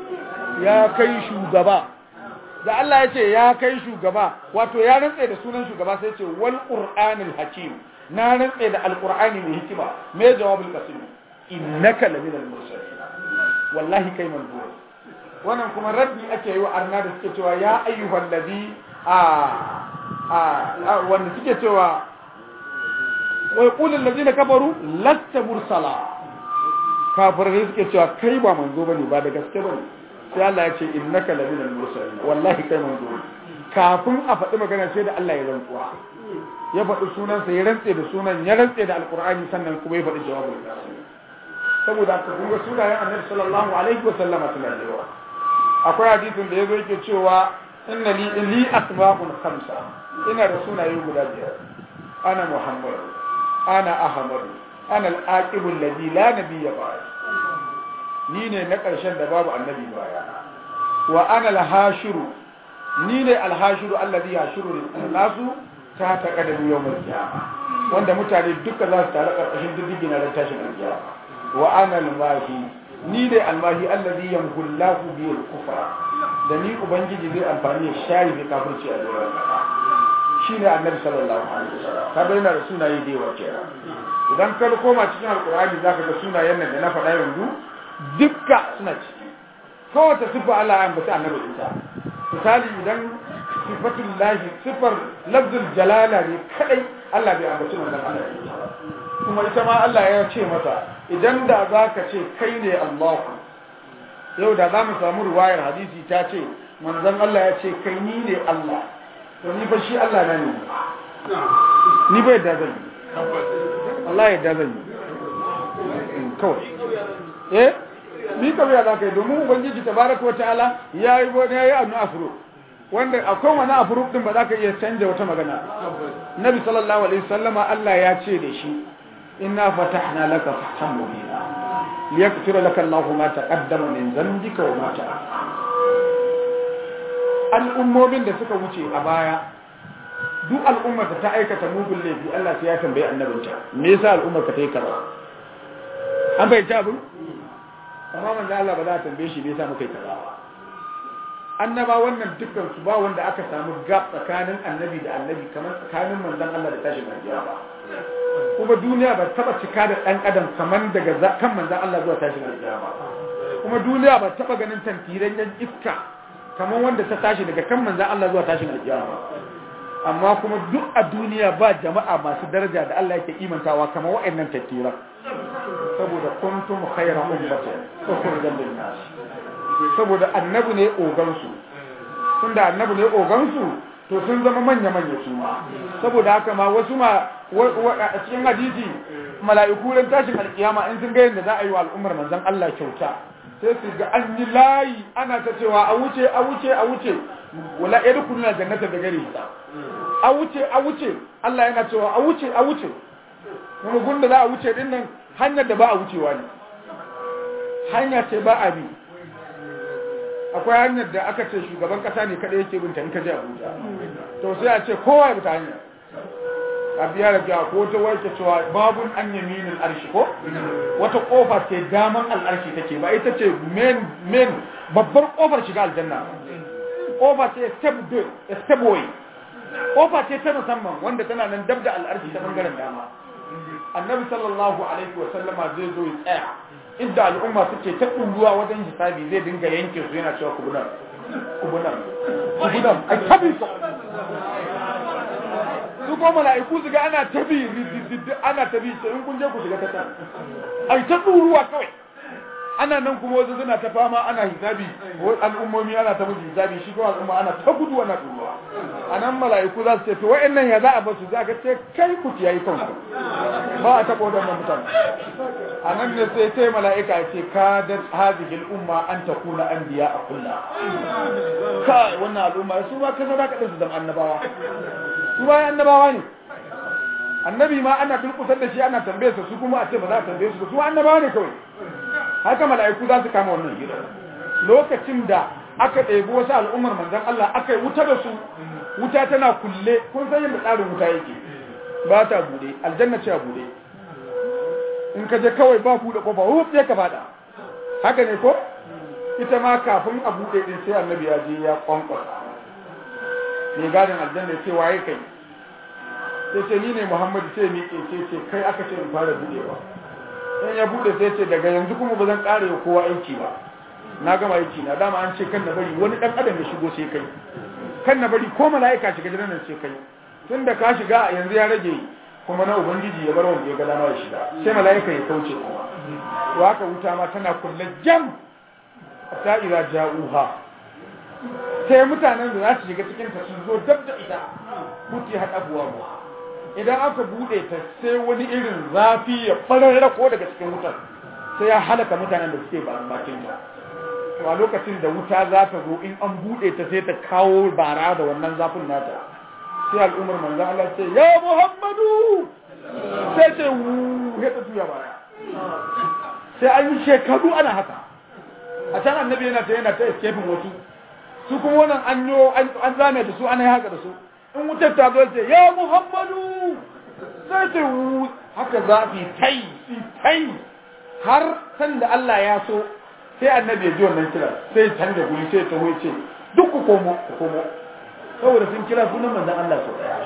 ya kai shugaba da Allah yace ya kai shugaba wato ya rantse da sunan shugaba sai yace wal qur'anil hakim na rantse da alqur'ani mai hikima me jawabul qasim innaka laminal mursalin wallahi kai manzo wannan kuma raddi ake yi wa arna da suke cewa ya ayyuhal ladhi a wanda suke cewa wai kulin ladina kafaru lasta mursala kafirai suke cewa kai ba manzo bane ba da gaske bane sai Allah ya ce innaka laminal mursalin wallahi kai manzo ne kafin a faɗi magana sai da Allah ya rantsuwa ya faɗi sunansa ya rantse da sunan ya rantse da alqur'ani sannan kuma ya faɗi jawabin saboda haka kun ga sunayen annabi sallallahu alaihi wa sallama suna da yawa akwai hadisin da yazo yake cewa inna li li asma'un khamsa ina da sunaye guda biyar ana muhammad ana ahmad ana al-aqib alladhi la nabiyya ba'd ni ne na karshen da babu annabi baya wa ana al-hashiru ni ne al-hashiru alladhi yashuru an-nasu ta ta kadamu yawmal qiyamah wanda mutane duka za su tare karkashin diddigin ran tashin kiyama wa ana al-mahi ni ne al-mahi alladhi yamhullahu bi al-kufra da ni ubangiji zai amfani da shari da kafirci a doron kasa shine annabi sallallahu alaihi wasallam ka bayyana da sunaye da yawa kenan idan ka koma cikin alqur'ani zaka ga sunayen nan da na faɗa yanzu dukka suna ciki kowace sifa Allah ya ambata annabi Isa misali idan sifatul lahi sifar lafzul jalala ne kadai Allah bai ambaci manzon Allah kuma ita ma Allah ya ce masa idan da zaka ce kai ne Allah yau da za mu samu ruwayar hadisi ta ce manzon Allah ya ce kai ni ne Allah to ni fa shi Allah na ne ni bai da zan yi Allah ya da zan yi kawai eh ni kawai ya zaka yi domin ubangiji tabaraka wa ta'ala yayi wani yayi annu afro wanda akwai wani afro din ba za ka iya canja wata magana nabi sallallahu alaihi wasallama Allah ya ce da shi inna fatahna laka fathan mubina liyaghfira laka Allahu ma taqaddama min dhanbika wa ma ta'akhkhara al'ummomin da suka wuce a baya duk al'ummar da ta aikata mugun laifi Allah sai ya tambaye annabinta me yasa al'ummar ka ta yi kaza an bai ta abin amma manzo Allah ba za a tambaye shi me yasa muka yi kaza annaba wannan dukkan su ba wanda aka samu gap tsakanin annabi da annabi kamar tsakanin manzon Allah da tashin alkiyama kuma duniya ba taba cika da dan adam kamar daga kan manzon Allah zuwa tashin alkiyama kuma duniya ba taba ganin tantiran yan iska kamar wanda ta tashi daga kan manzon Allah zuwa tashin alkiyama amma kuma duk a duniya ba jama'a masu daraja da Allah yake imantawa kamar wa'annan tantiran saboda kuntum khayra ummatin ukhrijat lin-nas saboda annabi ne ogansu tunda annabi ne ogansu to sun zama manya-manya su ma saboda haka ma wasu ma a cikin hadisi mala'iku ran tashin alkiyama in sun ga yadda za a yi wa al'ummar manzon Allah kyauta sai su ga an yi layi ana ta cewa a wuce a wuce a wuce wala yadkhuluna jannata da gari a wuce a wuce Allah yana cewa a wuce a wuce kuma gunda za a wuce din nan hanyar da ba a wucewa ne hanya ce ba a bi akwai hanyar da aka ce shugaban kasa ne kada yake binta in ka je Abuja to sai a ce kowa ya bi ta hanya a biya da biya ko ta warke cewa babun an yaminin arshi ko wata kofa ce daman al'arshi take ba ita ce main main babbar kofar shiga aljanna kofa ce step do step way kofa ce ta musamman wanda tana nan dab da al'arshi ta bangaren dama annabi sallallahu alaihi wa sallama zai zo ya tsaya inda al'umma suke ta ɗuruwa wajen hisabi zai dinga yanke su yana cewa kubunan kubunan kubunan a tabi su su ko mala'iku su ga ana tabi ana tabi ce in kun je ku shiga ta can ai ta ɗuruwa kawai ana nan kuma wasu suna ta fama ana hisabi al'ummomi ana ta musu hisabi shi kuma al'umma ana ta gudu ana ɗuruwa a nan mala'iku za su ce to wa'annan ya za a basu za ka ce kai ku kiyayi kanku ba a taɓa waɗannan mutane a nan ne sai sai mala'ika ya ce ka da hazihil umma an ta kuna an biya a kulla kai wannan al'umma su ma kasa za ka ɗansu zama annabawa su ma annabawa ne annabi ma ana turkusar da shi ana tambaye su su kuma a ce ba za a tambaye su su annabawa ne kawai haka mala'iku za su kama wannan gida lokacin da aka ɗebi wasu al'ummar manzan Allah aka yi wuta da su wuta tana kulle kun san yadda tsarin wuta yake ba ta bude aljanna ce a bude in ka je kawai ba buɗe kofa wuf sai ka fada haka ne ko ita ma kafin a buɗe din sai annabi ya je ya kwankwasa ne gadin aljanna ya ce waye kai sai ce ni ne muhammadu sai ni ke ce ce kai aka ce in fara buɗewa in ya buɗe sai ce daga yanzu kuma ba zan ƙara yi kowa aiki ba na gama aiki na dama an ce kan na bari wani ɗan adam ya shigo sai kai kan na bari ko mala'ika shiga gidan nan sai kai tun da ka shiga yanzu ya rage kuma na ubangiji ya bar wanda ya ga dama ya shiga sai mala'ika ya kauce kuma to haka wuta ma tana kulle jam ta ira ja'uha sai mutanen da za su shiga cikin ta sun zo dab da ita mutu haɗa buwa idan aka buɗe ta sai wani irin zafi ya ɓararra ko daga cikin wutar sai ya halaka mutanen da suke bakin ta to a lokacin da wuta za ta zo in an buɗe ta sai ta kawo bara da wannan zafin nata sai al'ummar manzo Allah ce ya Muhammadu sai ce wu ya ta tuya baya sai an yi shekaru ana haka a can annabi yana ta yana ta escape wasu su kuma wannan an yo an zame da su ana yi haka da su in wutar ta zo ce ya Muhammadu sai ce wu haka zafi tai tai har san da Allah ya so sai annabi ya ji wannan kira sai canza guri sai ta ce duk ku komo ku komo saboda sun kira sunan manzon Allah sau daya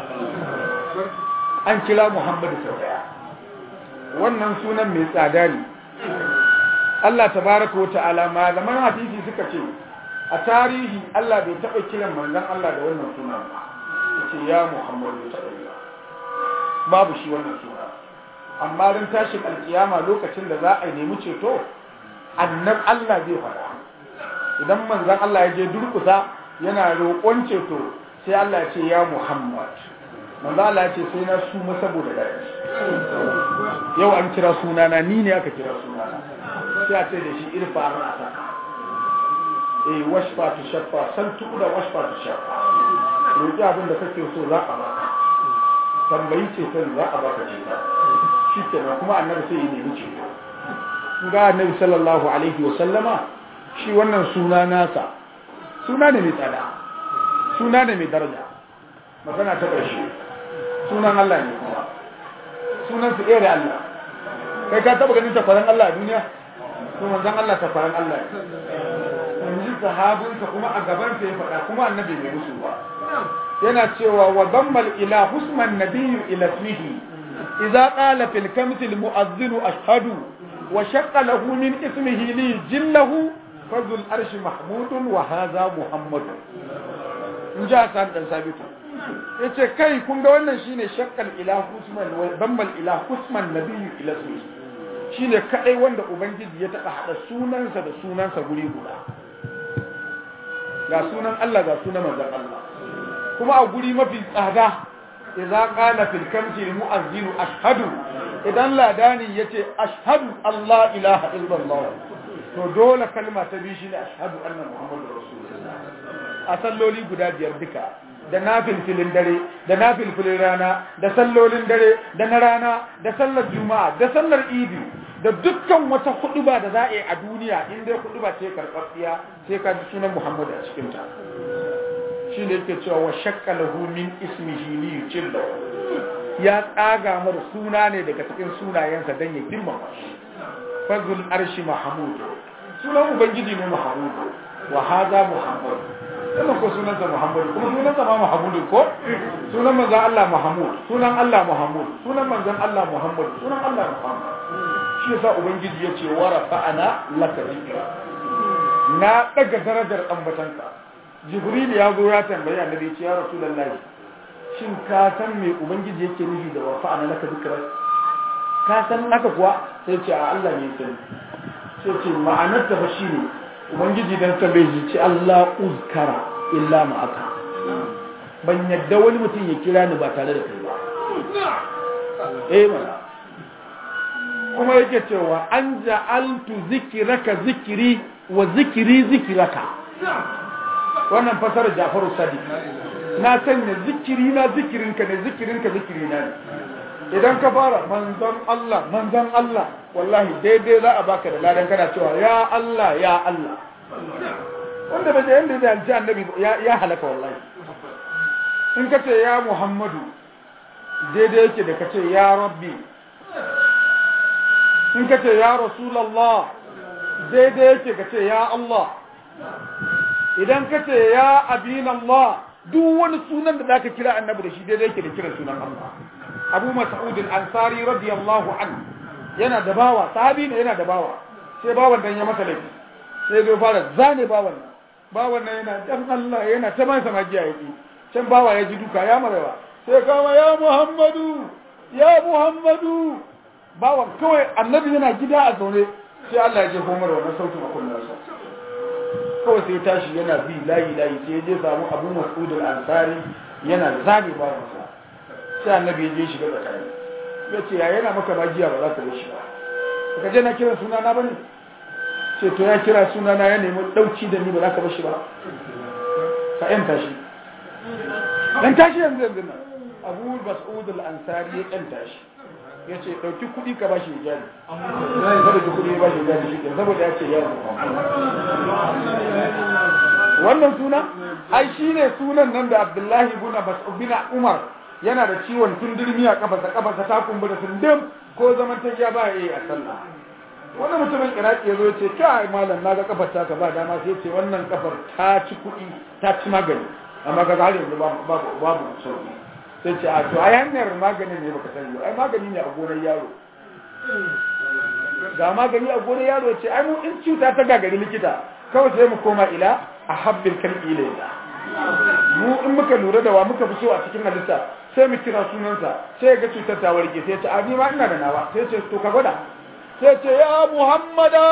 an kira Muhammadu sau daya wannan sunan mai tsada ne Allah tabaraka wa ta'ala malaman hadisi suka ce a tarihi Allah bai taɓa kiran manzon Allah da wannan suna ba yace ya Muhammad bai taɓa yi babu shi wannan suna amma ran tashin alkiyama lokacin da za a nemi ceto annab Allah zai faɗa idan manzon Allah ya je durkusa yana roƙon ceto sai Allah ya ce ya Muhammad manzo Allah ya ce sai na suma saboda daɗi yau an kira sunana ni ne aka kira sunana sai a ce da shi irfa an asa eh washfa tu shaffa san tuda washfa tu shaffa roƙi abin da kake so za a baka tambayi ce sai za a baka ce ta shi kenan kuma annabi sai ya nemi ce ga annabi sallallahu alaihi wa sallama shi wannan suna nasa suna ne mai tsada suna ne mai daraja magana ta ƙarshe sunan Allah ne kuma sunan su ɗaya da Allah kai ka taɓa ganin takwaran Allah a duniya to manzon Allah takwaran Allah ne yanzu sahabinsa kuma a gaban sa ya faɗa kuma annabi bai musu ba yana cewa wa dammal ila husman nabiyyu ila ismihi idza qala fil kamti al mu'adhdhin ashhadu wa shaqqa lahu min ismihi li jillahu fadul arshi mahmudun wa hadha muhammadun in ja san dan sabitu yace kai kun ga wannan shine shakkal ila husman wa dammal ila husman nabiyyu ila ismihi shine kadai wanda ubangiji ya taba hada sunansa da sunansa guri guda ga sunan Allah ga sunan manzon Allah kuma a guri mafi tsada idza qala fil kamti al mu'azzin ashhadu idan ladani yace ashhadu Allah ilaha illallah to dole kalma ta bi shine ashhadu anna muhammadur rasulullah a salloli guda biyar duka da nafilfilin dare da nafilfilin rana da sallolin dare da na rana da sallar juma'a da sallar idi da dukkan wata huduba da za a yi a duniya in dai huduba ce karɓaɓɓiya sai ka ji sunan muhammadu a cikinta shi ne yake cewa wa shakka lahu min ismihi li yujilla ya tsaga mar suna ne daga cikin sunayensa dan ya girmama shi fazul arshi mahmud sunan ubangiji ne mahmud wa hadha muhammad wannan ko sunansa muhammad kuma sunansa ma mahmud ko sunan manzon Allah mahmud sunan Allah mahmud sunan manzon Allah muhammad sunan Allah muhammad shi yasa ubangiji yace wa rafa'ana laka dhikra na daga darajar ambatanka jibril ya zo ya tambayi annabi ya ce ya rasulullahi shin ka san me ubangiji yake nufi da wa fa'ana laka dhikra ka san haka kuwa sai ce a Allah ne sani sai ce ma'anar ta fa shine ubangiji dan tambaye shi ce Allah uzkara illa ma'aka ban yadda wani mutum ya kira ni ba tare da kai ba eh mana kuma yake cewa an ja'altu zikiraka zikiri wa zikiri zikiraka wannan fasarar Jafaru Sadiq na sanya zikiri na zikirinka ne zikirinka zikiri na ne idan ka fara manzon Allah manzon Allah wallahi daidai za a baka da ladan kana cewa ya Allah ya Allah wanda bai yanda da alji annabi ya halaka wallahi in ka ce ya Muhammadu daidai yake da ka ce ya Rabbi in ka ce ya Rasulallah daidai yake ka ce ya Allah idan ka ce ya abin Allah duk wani sunan da zaka kira annabi da shi daidai yake da kiran sunan Allah Abu Mas'ud al-Ansari radiyallahu anhu yana da bawa sahabi ne yana da bawa sai bawan dan ya masa laifi sai zo fara zane bawan nan bawan nan yana dan Allah yana ta masa magiya yake can bawa ya ji duka ya marewa sai kama ya Muhammadu ya Muhammadu bawan kawai annabi yana gida a zaune sai Allah ya je komar wannan sautin a kunnarsa kawai sai tashi yana bi layi layi sai ya je samu abu mas'ud al-ansari yana zabi bawansa sai annabi ya je shiga tsakani ya ce ya yana maka magiya ba za ka bar shi ba ka je na kira suna na bane ce to ya kira suna na ya nemi dauki da ni ba za ka bar shi ba ka yanta shi dan tashi yanzu yanzu nan abu mas'ud al-ansari ya yanta shi ya ce ɗauki kuɗi ka bashi jari saboda ki kuɗi ya bashi jari shi saboda ya ce ya wannan suna ai shi ne sunan nan da abdullahi bin umar yana da ciwon tundurmi a kafarsa kafarsa ta kumbura tundim ko zaman ta ya ba yi a sallah wani mutumin iraki ya zo ya ce kai malam na ga kafar ta ka ba dama sai ce wannan kafar ta ci kuɗi ta ci magani amma ga har yanzu babu babu sauki sai ce a to ai hanyar magani ne baka sani ai magani ne a gonar yaro ga magani a gonar yaro ce ai mu in cuta ta gagari likita kawai sai mu koma ila ahabbil kalbi ilayya mu in muka lura da wa muka fi so a cikin halitta sai mu kira sunansa sai ga cutar ta warke sai ya ce a ni ma ina da nawa sai ce to ka gwada sai ce ya muhammada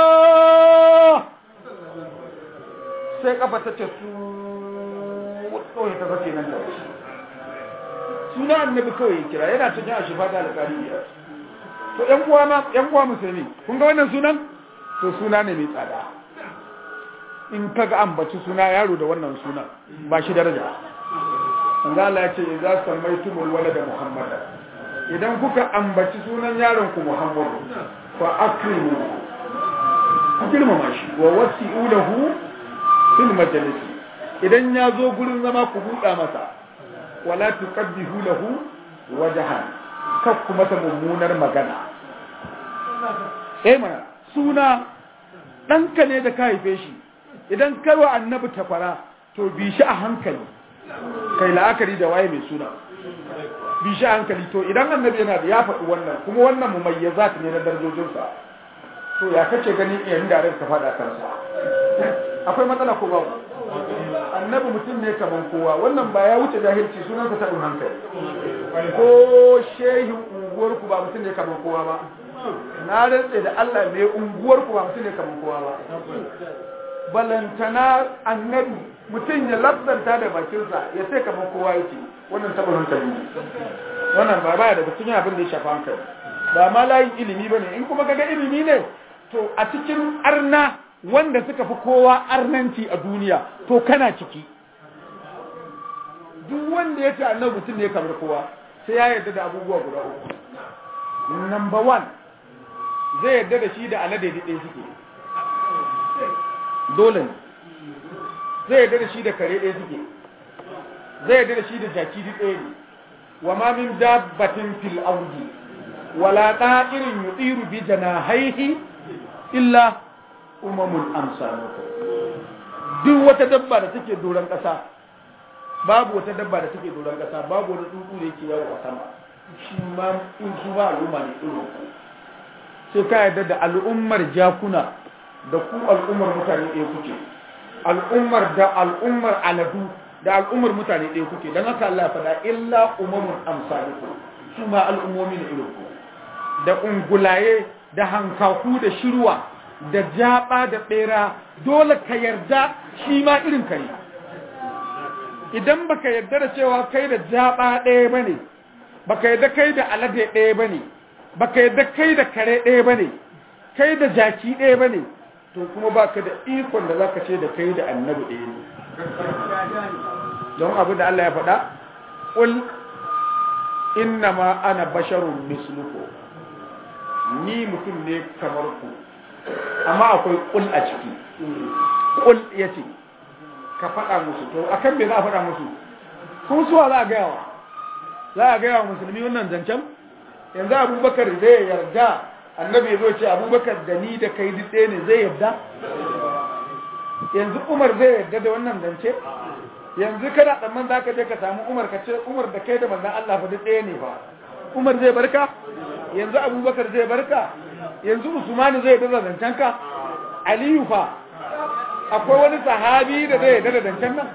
sai kafa ta ce su kawai ta zace nan da suna annabi kawai kira yana cikin a shifa da alƙali biyar to ƴan uwa ma ƴan uwa musulmi kun ga wannan sunan to suna ne mai tsada in kaga ambaci suna yaro da wannan sunan ba shi daraja manzo Allah ya ce idza sammaytumul walada muhammad idan kuka ambaci sunan yaron ku muhammad fa akrimu ku girmama shi wa wasi'u lahu fil majalis idan ya zo gurin zama ku buɗa masa wala tuqaddihu lahu wajhan kak kuma ta mummunar magana eh mana suna ɗanka ne da ka haife shi idan karwa annabi tafara to bi shi a hankali kai la'akari da waye mai suna bi shi a hankali to idan annabi yana da ya faɗi wannan kuma wannan mumayyazat ne na darajojinsa to ya kace ganin iyayen da ka faɗa kansa akwai matsala ko babu annabi mutum ne kaman kowa wannan ba ya wuce jahilci sunansa taɓin hankali ko shehin unguwarku ba mutum ne kaman kowa ba na rantse da Allah mai unguwarku ba mutum ne kaman kowa ba balantana annabi mutum ya lafzanta da bakinsa ya sai kaman kowa yake wannan taɓin hankali ne wannan ba baya daga cikin abin da ya shafa hankali ba ma layin ilimi ba ne in kuma kaga ilimi ne to a cikin arna wanda suka fi kowa arnanci a duniya to kana ciki duk wanda ya ce annabi mutum ne kamar kowa sai ya yarda da abubuwa guda uku number one zai yarda da shi da alade da ɗaya suke dole ne zai yarda da shi da kare ɗaya suke zai yarda da shi da jaki ɗaya ne wa ma min dabbatin fil ardi wala ta'irin yudiru bi janahaihi illa umamun amsalukum duk wata dabba da take doron ƙasa babu wata dabba da take doron ƙasa babu wani tsuntsu da yake yawo a sama shi ma in su ba al'umma ne irin ku sai ka yarda da al'ummar jakuna da ku al'ummar mutane ɗaya kuke al'ummar da al'ummar aladu da al'ummar mutane ɗaya kuke don haka Allah faɗa illa umamun amsalukum su ma al'ummomi ne irin ku da ungulaye da hankaku da shirwa da jaba da bera dole ka yarda shi ma irin ka ne idan baka yarda da cewa kai da jaba ɗaya bane baka yarda kai da alade ɗaya bane baka yarda kai da kare ɗaya bane kai da jaki ɗaya bane to kuma baka da ikon da zaka ce da kai da annabi ɗaya ne don abu da Allah ya faɗa qul innama ana basharun mislukum ni mutum ne kamar ku amma akwai kul a ciki kul ya ce ka faɗa musu to akan me za a faɗa musu kun suwa za a gaya wa za a gaya wa musulmi wannan zancen yanzu abubakar zai yarda annabi zo ce abubakar da ni da kai dutse ne zai yarda yanzu umar zai yarda da wannan zance yanzu kana tsamman za ka je ka samu umar ka ce umar da kai da manzan Allah fa dutse ne ba umar zai barka yanzu abubakar zai barka yanzu usmanu zai dada zancenka aliyu fa akwai wani sahabi da zai dada zancen nan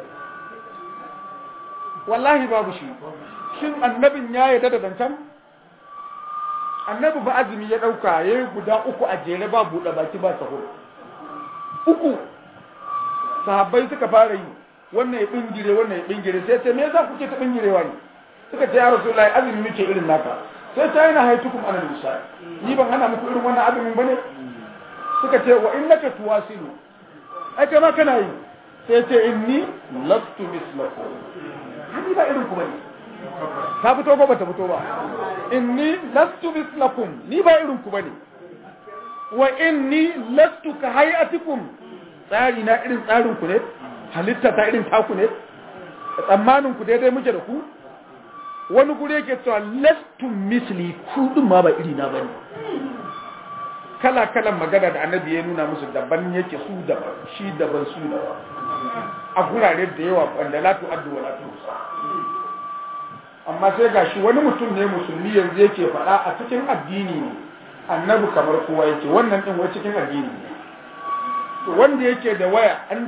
wallahi babu shi shin annabin ya yi dada zancen annabi ba azumi ya dauka ya yi guda uku a jere ba buɗe baki ba sahur uku sahabbai suka fara yi wannan ya bingire wannan ya bingire sai ce me yasa kuke ta bingirewa ne suka ce ya rasulullahi azumi muke irin naka sai ta yana haitukum ana nisa ni ban hana muku irin wannan azumin bane suka ce wa innaka tuwasilu ai kai ma kana yi sai ce inni lastu mislakum hani ba irin ku bane ta fito ko bata fito ba inni lastu mislakum ni ba irin ku bane wa inni lastu ka hayatikum tsari na irin tsarin ku ne halitta ta irin taku ne tsammanin ku daidai muke da ku wani guri yake cewa lastun misli kudin ma ba iri na bane kala kalan magana da annabi ya nuna musu daban yake su daban shi daban su daban a gurare da yawa wanda la tu'addu wa la tuhsa amma sai gashi wani mutum ne musulmi yanzu yake faɗa a cikin addini ne annabi kamar kowa yake wannan din wai cikin addini ne to wanda yake da waya android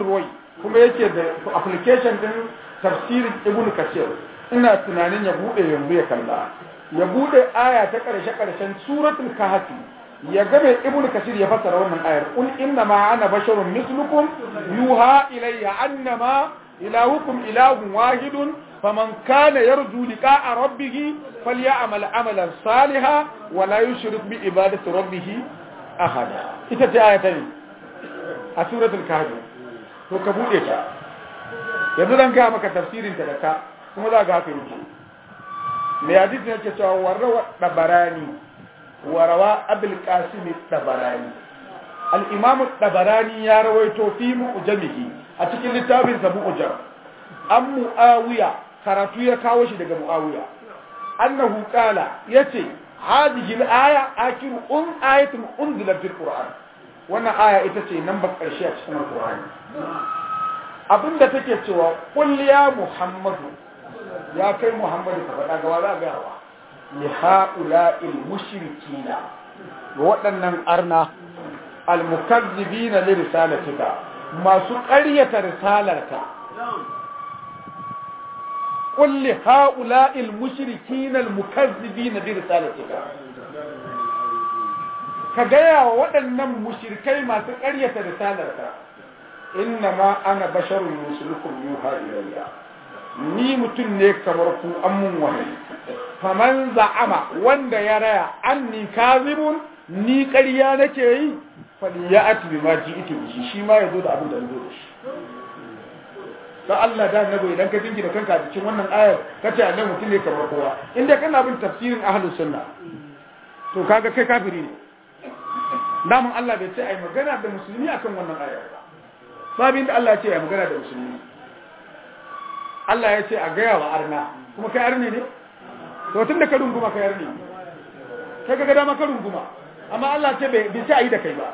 kuma yake da application din tafsirin ibn kasir ina tunanin ya bude yanzu ya kalla ya bude aya ta karshe karshen suratul kahfi ya ga mai ibn kasir ya fassara wannan ayar qul inna ma ana basharun mislukum yuha ilayya annama ilahukum ilahun wahidun faman kana yarju liqa'a rabbih falyamal amalan salihan wa la yushrik bi ibadati rabbih ahada ita ce aya ta ne a suratul kahfi to ka bude ta yanzu zan ga maka tafsirin ta da ka kuma za ga haka yake mai hadisi yake cewa warawa dabarani warawa abul qasim dabarani al-imam dabarani ya rawaito fi mu'jamihi a cikin littafin sa mu'jam an muawiya karatu ya kawo shi daga muawiya annahu qala yace hadhihi al-aya akiru un ayatun unzilat fil qur'an wannan aya ita ce nan ba karshe a cikin qur'ani abinda take cewa qul ya muhammadu ya kai muhammadu ka faɗa gawa za ga wa li haula'il mushrikina ga waɗannan arna almukazzibina li risalatika masu ƙaryata risalarka qul li haula'il mushrikina almukazzibina li risalatika ka gaya wa waɗannan mushrikai masu ƙaryata risalarka inna ma ana basharun musulukum yuha ilayya ni mutum ne kamar ku an mun wahayi faman za'ama wanda ya raya anni kazibun ni ƙarya nake yi fali ya ati bi ma ji ito shi shi ma yazo da abin da zo da shi dan Allah da annabi idan ka dinki da kanka a cikin wannan ayar kace annabi mutum ne kamar kowa inda kana bin tafsirin ahlus sunna to kaga kai kafiri ne namun Allah bai ce ai magana da musulmi akan wannan ayar ba sabin da Allah ya ce ai magana da musulmi Allah ya ce a gaya wa arna kuma kai arne ne to tun da ka runguma kai arne kai ga dama ka runguma amma Allah ce bai bi a yi da kai ba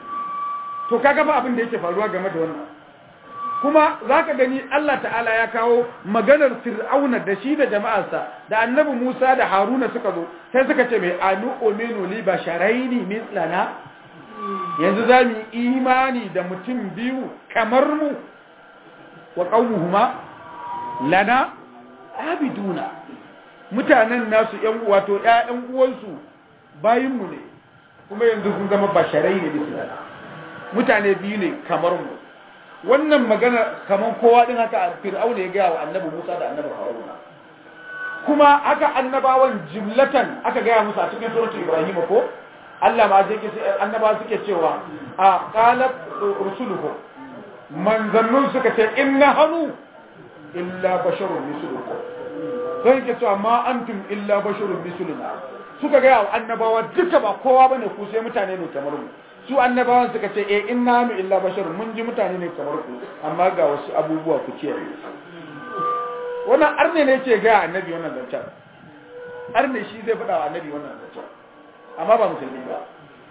to kaga ba abin da yake faruwa game da wannan kuma zaka gani Allah ta'ala ya kawo maganar fir'auna da shi da jama'arsa da annabi Musa da Haruna suka zo sai suka ce mai anu uminu li basharaini mislana yanzu za mu imani da mutum biyu kamar mu wa qaumuhuma lana abiduna mutanen nasu yan wato ƴaƴan uwansu bayinmu ne kuma yanzu sun zama basharai ne bisa mutane biyu ne kamar mu wannan magana kamar kowa din haka fir'auna ya gaya wa annabi Musa da annabi Haruna kuma haka annabawan jimlatan aka gaya musu a cikin suratul Ibrahim ko Allah ma je ke annabawa suke cewa a qalat rusuluhum manzannun suka ce inna hanu illa basharun mislukum sai ke cewa ma antum illa basharun misluna suka ga annabawa duka ba kowa bane ku sai mutane ne kamar mu su annabawan suka ce eh inna nu illa basharun mun ji mutane ne kamar ku amma ga wasu abubuwa ku ce wannan arne ne yake ga annabi wannan zancen arne shi zai faɗa wa annabi wannan zancen amma ba musulmi ba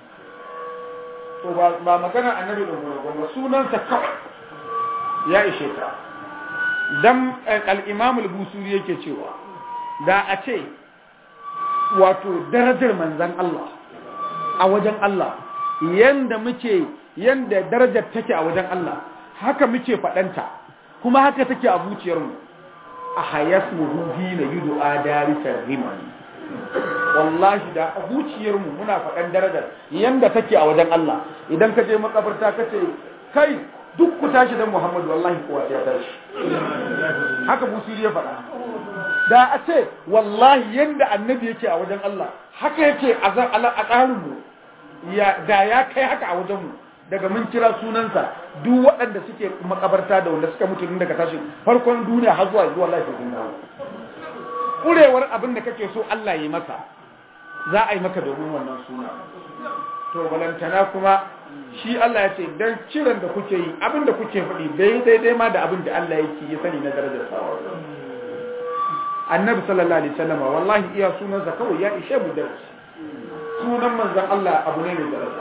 to ba magana annabi da ba sunansa kawai ya ishe ka dan al-imam al-busuri yake cewa da a ce wato darajar manzan Allah a wajen Allah yanda muke yanda darajar take a wajen Allah haka muke fadanta kuma haka take a zuciyarmu a hayasmuhu hina yud'a darisar rimani wallahi da a zuciyarmu muna faɗan darajar yanda take a wajen Allah idan ka je makabarta ka ce kai duk ku tashi dan Muhammadu wallahi kowa ya tashi haka busiri ya faɗa da a ce wallahi yanda annabi yake a wajen Allah haka yake a tsarin mu ya da ya kai haka a wajen mu daga mun kira sunansa duk waɗanda suke makabarta da wanda suka mutu daga tashi farkon duniya har zuwa zuwa lafiya sun dawo kurewar abin da kake so Allah yi maka za a yi maka domin wannan suna to balantana kuma shi Allah ya ce dan kiran da kuke yi abin da kuke faɗi bai daidai ma da abin da Allah yake ya sani na darajar sawa annabi sallallahu alaihi wasallam wallahi iya sunansa kawai ya ishe mu darasi sunan manzon Allah abu ne mai daraja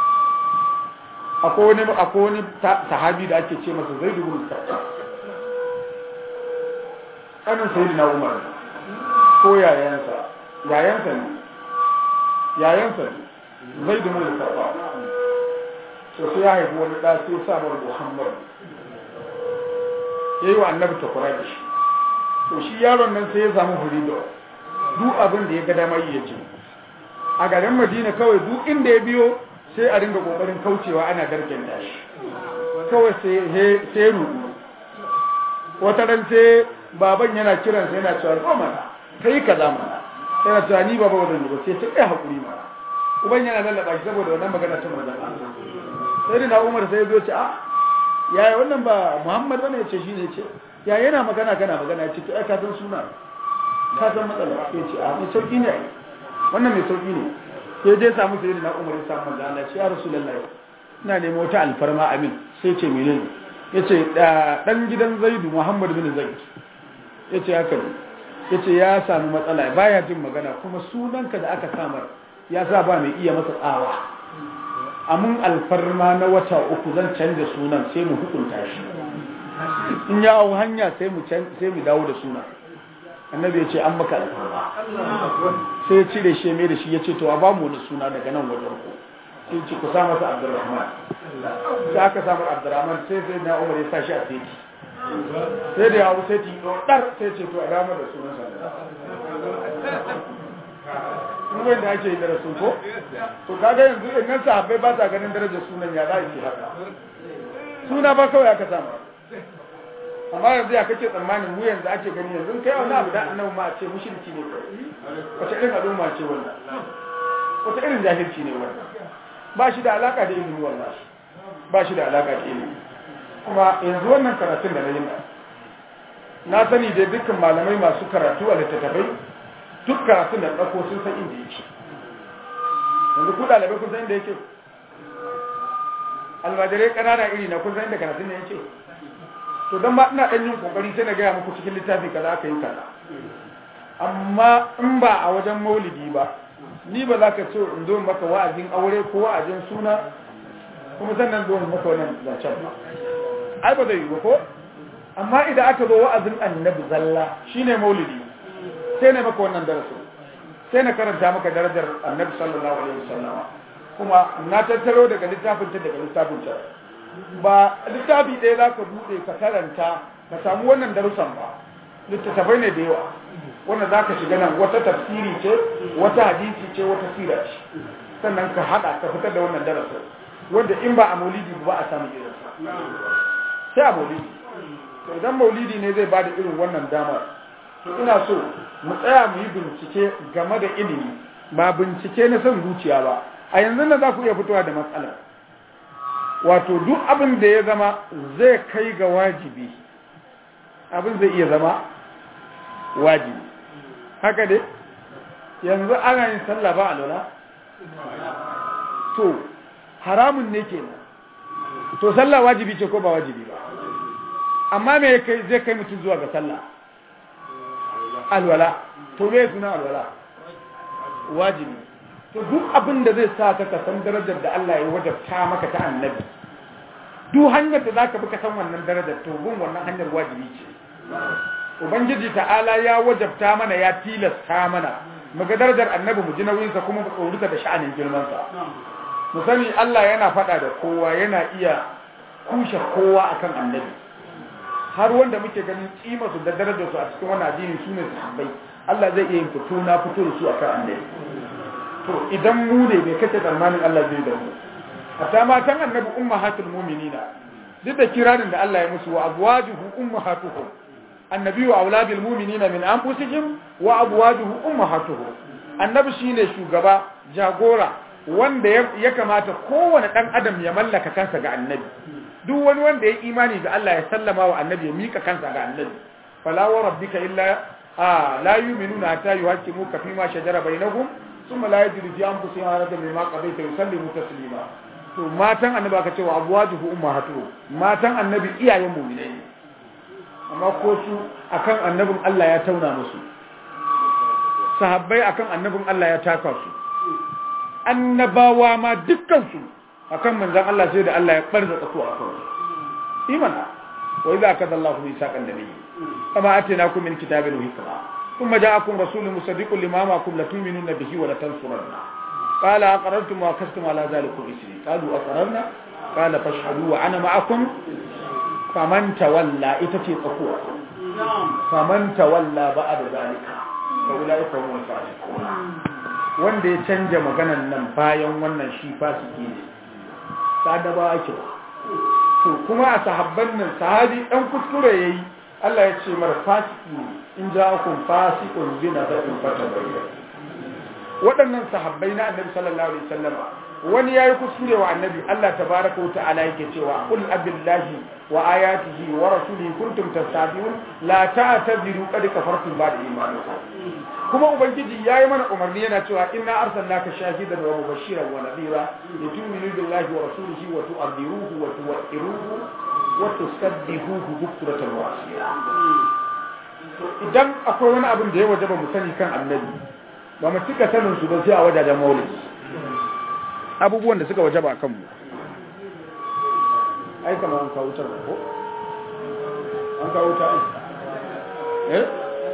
akwai wani akwai wani sahabi da ake ce masa Zaid ibn Sabit kanin sayyidina Umar ko yayansa yayansa ne yayansa ne Zaid ibn Sabit to sai ya haifi wani da sai sa mar Muhammad yayi wa annabi takura da shi to shi yaron nan sai ya samu hurido duk abin da ya ga dama yi ce a garin madina kawai duk inda ya biyo sai a ringa kokarin kaucewa ana dargen dashi kawai sai sai rudu wata ran sai baban yana kiran sai yana cewa ko mana kai kaza mana yana cewa ni baba wadan ba sai ta kai hakuri mana uban yana lallaba shi saboda wannan magana ta manzon sai da Umar sai ya zo ce a yaya wannan ba Muhammad bane ya ce shine ce ya yana magana kana magana ya ce ai ka san suna ka san matsala ya ce a mai sauki ne wannan mai sauki ne sai dai samu sai da Umar ya samu manzon Allah ya Rasulullahi ina nemo wata alfarma amin sai ce menene yace dan gidan Zaidu Muhammad bin Zaid yace haka ne yace ya samu matsala baya jin magana kuma sunanka da aka samar ya sa ba mai iya masa tsawa amun alfarma na wata uku zan canza sunan sai mu hukunta shi in ya hau hanya sai mu sai mu dawo da sunan annabi ya ce an maka alfarma sai ya cire shi mai da shi ya ce to a ba mu wani suna daga nan wajen ku sai ce ku sa masa abdurrahman sai aka samu abdurrahman sai sai na umar ya sa shi a teki sai da yawo sai ti ɗar sai ce to a damar da sunan sa kuma da ake yi da rasul ko to kaga yanzu in nan sahabbai ba sa ganin darajar sunan ya za a yi haka suna ba kawai aka samu amma yanzu ya kace tsammanin mu yanzu ake gani yanzu kai wani abu da annabi ma a ce mushriki ne wace irin al'umma ce wannan wata irin jahilci ne wannan ba shi da alaka da ilimi wallahi ba shi da alaka da ilimi kuma yanzu wannan karatun da na yi na sani da dukkan malamai masu karatu a littattafai duk karatun da ɗauko sun san inda yake yanzu ku ɗalibai kun san inda yake almajirai ƙanana iri na kun san inda karatun da yake to don ba ina ɗan yin ƙoƙari sai na gaya muku cikin littafi kaza aka yi kaza amma in ba a wajen maulidi ba ni ba za ka ce in zo maka wa'azin aure ko wa'azin suna kuma sannan zo maka wannan zancen ba ai ba zai yi ba ko amma idan aka zo wa'azin annabi zalla shine maulidi sai ne maka wannan darasin sai na karanta maka darajar annabi sallallahu alaihi wasallam kuma na tattaro daga littafin ta daga littafin ta ba littafi ɗaya za ka buɗe ka karanta ka samu wannan darussan ba littattafai ne da yawa wanda za ka shiga nan wata tafsiri ce wata hadisi ce wata sira ce sannan ka haɗa ka fitar da wannan darasin wanda in ba a maulidi ba a samu irinsa sai a maulidi to idan maulidi ne zai bada irin wannan damar to ina so mu tsaya mu yi bincike game da ilimi ba bincike na son zuciya ba a yanzu na za ku iya fitowa da matsala wato duk abin da ya zama zai kai ga wajibi abin zai iya zama wajibi haka dai yanzu ana yin sallah ba a lola to haramun ne kenan to sallah wajibi ce ko ba wajibi ba amma me kai zai kai mutum zuwa ga sallah alwala to me suna alwala wajibi to duk abin da zai sa ka san darajar da Allah ya wajabta maka ta annabi duk hanyar da zaka bi ka san wannan darajar to bin wannan hanyar wajibi ce ubangiji ta'ala ya wajabta mana ya tilasta mana muga darajar annabi mu ji nauyinsa kuma mu tsoruta da sha'anin girmansa mu sani Allah yana faɗa da kowa yana iya kushe kowa akan annabi har wanda muke ganin kima su da darajar su a cikin wannan addini su ne sahabbai Allah zai iya yin fito na fito da su akan annabi to idan mu ne bai kace tsammanin Allah zai da mu hatta matan annabi ummahatul mu'minina duk da kirarin da Allah ya musu wa azwajuhu ummahatuhum annabi wa aulabil mu'minina min anfusihim wa azwajuhu ummahatuhum annabi shine shugaba jagora wanda ya kamata kowane dan adam ya mallaka kansa ga annabi duk wani wanda ya imani da Allah ya sallama wa annabi ya mika kansa ga annabi fala wa rabbika illa a la yu'minuna hatta yuhaqqimuka fi ma shajara bainahum thumma la yajidu fi anfusihim harajan mimma qadaita yusallimu taslima to matan annabi aka ce wa abwajuhu ummahatuhum matan annabi iyayen mu'minai ne amma ko su akan annabin Allah ya tauna musu sahabbai akan annabin Allah ya taka su annabawa ma dukkan su akan manzon Allah sai da Allah ya barza tsaku a kan imana wa idza kada Allah bi saqan nabi kama atinakum min kitabin wa hikma thumma ja'akum rasulun musaddiqun lima ma'akum la tu'minuna bihi wa la tansurunna qala aqrartum wa akastum ala zalikum isri qalu aqrarna qala fashhadu wa ana ma'akum faman tawalla ita ce tsakuwa faman tawalla ba a da zalika fa ulai fa hum fasiqun wanda ya canja maganan nan bayan wannan shi fasiki ne sadaba ake to kuma a sahabban nan sahabi dan kuskure yayi Allah ya ce mar fasiki ne in ja'akum fasiqun bi nabain fatabayyan waɗannan sahabbai na annabi sallallahu alaihi wasallam wani yayi kuskure wa annabi Allah tabaaraka wa ta'ala yake cewa qul abillahi wa ayatihi wa rasulihi kuntum tastabiun la ta'tadiru qad kafartum ba'da imanikum kuma ubangiji yayi mana umarni yana cewa inna arsalnaka shahidan wa mubashiran wa nadhira litu'minu billahi wa rasulihi wa tu'adhiruhu wa tuwaqqiruhu wa tusabbihuhu bukratan wa asila idan akwai wani abin da ya wajaba mu sani kan annabi ba mu cika sanin su ba sai a wajajen maulidi abubuwan da suka wajaba kan mu ai kamar an kawo wutar ko an kawo wuta ai eh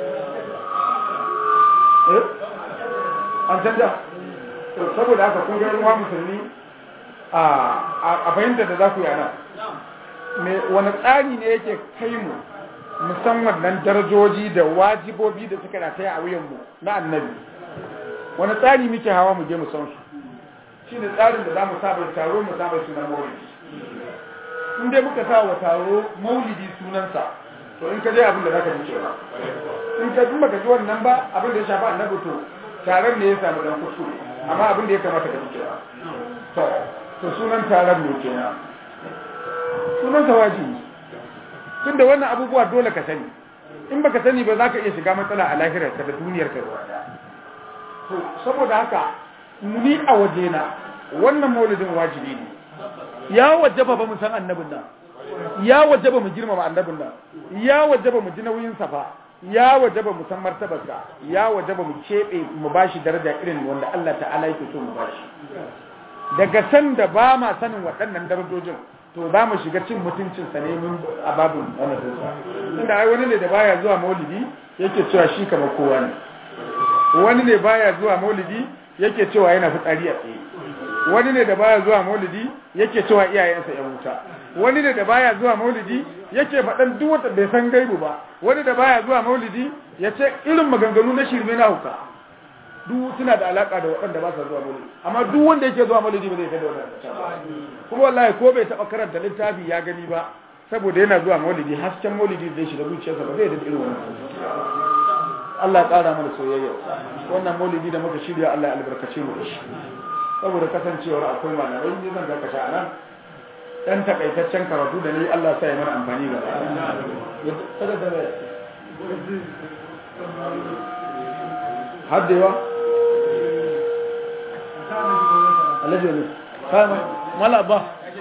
eh an canja saboda haka kun ga ruwa musulmi a a fahimta da za ku yi ana me wani tsari ne yake kai mu musamman nan darajoji da wajibobi da suka rataya a wuyanmu na annabi wani tsari muke hawa mu je mu san su shi ne tsarin da za mu saba taro mu saba sunan maulidi in dai muka sa wa taro maulidi sunansa to in ka je abin da za ka ji cewa in ka kuma ka ji wannan ba abin da ya shafa annabi to taron ne ya samu dan kuskure amma abin da ya kamata ka ji cewa to to sunan taron ne kenan sunan wajibi tunda wannan abubuwa dole ka sani in baka sani ba za ka iya shiga matsala a lahirar ka da duniyar ka to saboda haka ni a wajena wannan maulidin wajibi ne ya wajaba ba mu san annabin nan ya wajaba mu girmama annabin nan ya wajaba mu ji nauyin safa ya wajaba mu san martabarsa ya wajaba mu kebe mu bashi daraja irin wanda Allah ta'ala yake so mu bashi daga san da ba ma sanin waɗannan darajojin to za mu shiga cin mutuncinsa ne mun a babin wannan dinsa inda ai wani ne da baya zuwa maulidi yake cewa shi kamar kowa ne wani ne baya zuwa maulidi yake cewa yana fitsari a tsaye wani ne da baya zuwa maulidi yake cewa iyayensa yan wuta wani ne da baya zuwa maulidi yake faɗan duk wata bai san gaibu ba wani da baya zuwa maulidi ya ce irin maganganu na shirme na hauka duk suna da alaka da waɗanda ba sa zuwa maulidi amma duk wanda yake zuwa maulidi ba zai kai da wannan kuma wallahi ko bai taɓa karanta littafi ya gani ba saboda yana zuwa maulidi hasken maulidi zai shiga zuciyarsa ba zai da irin wannan Allah ya ƙara mana soyayya wannan maulidi da muka shirya Allah ya albarkace mu da shi saboda kasancewar akwai malamai ne zan zaka sha nan dan takaitaccen karatu da ni Allah sa ya mana amfani da haddewa alaji ne kama mala ba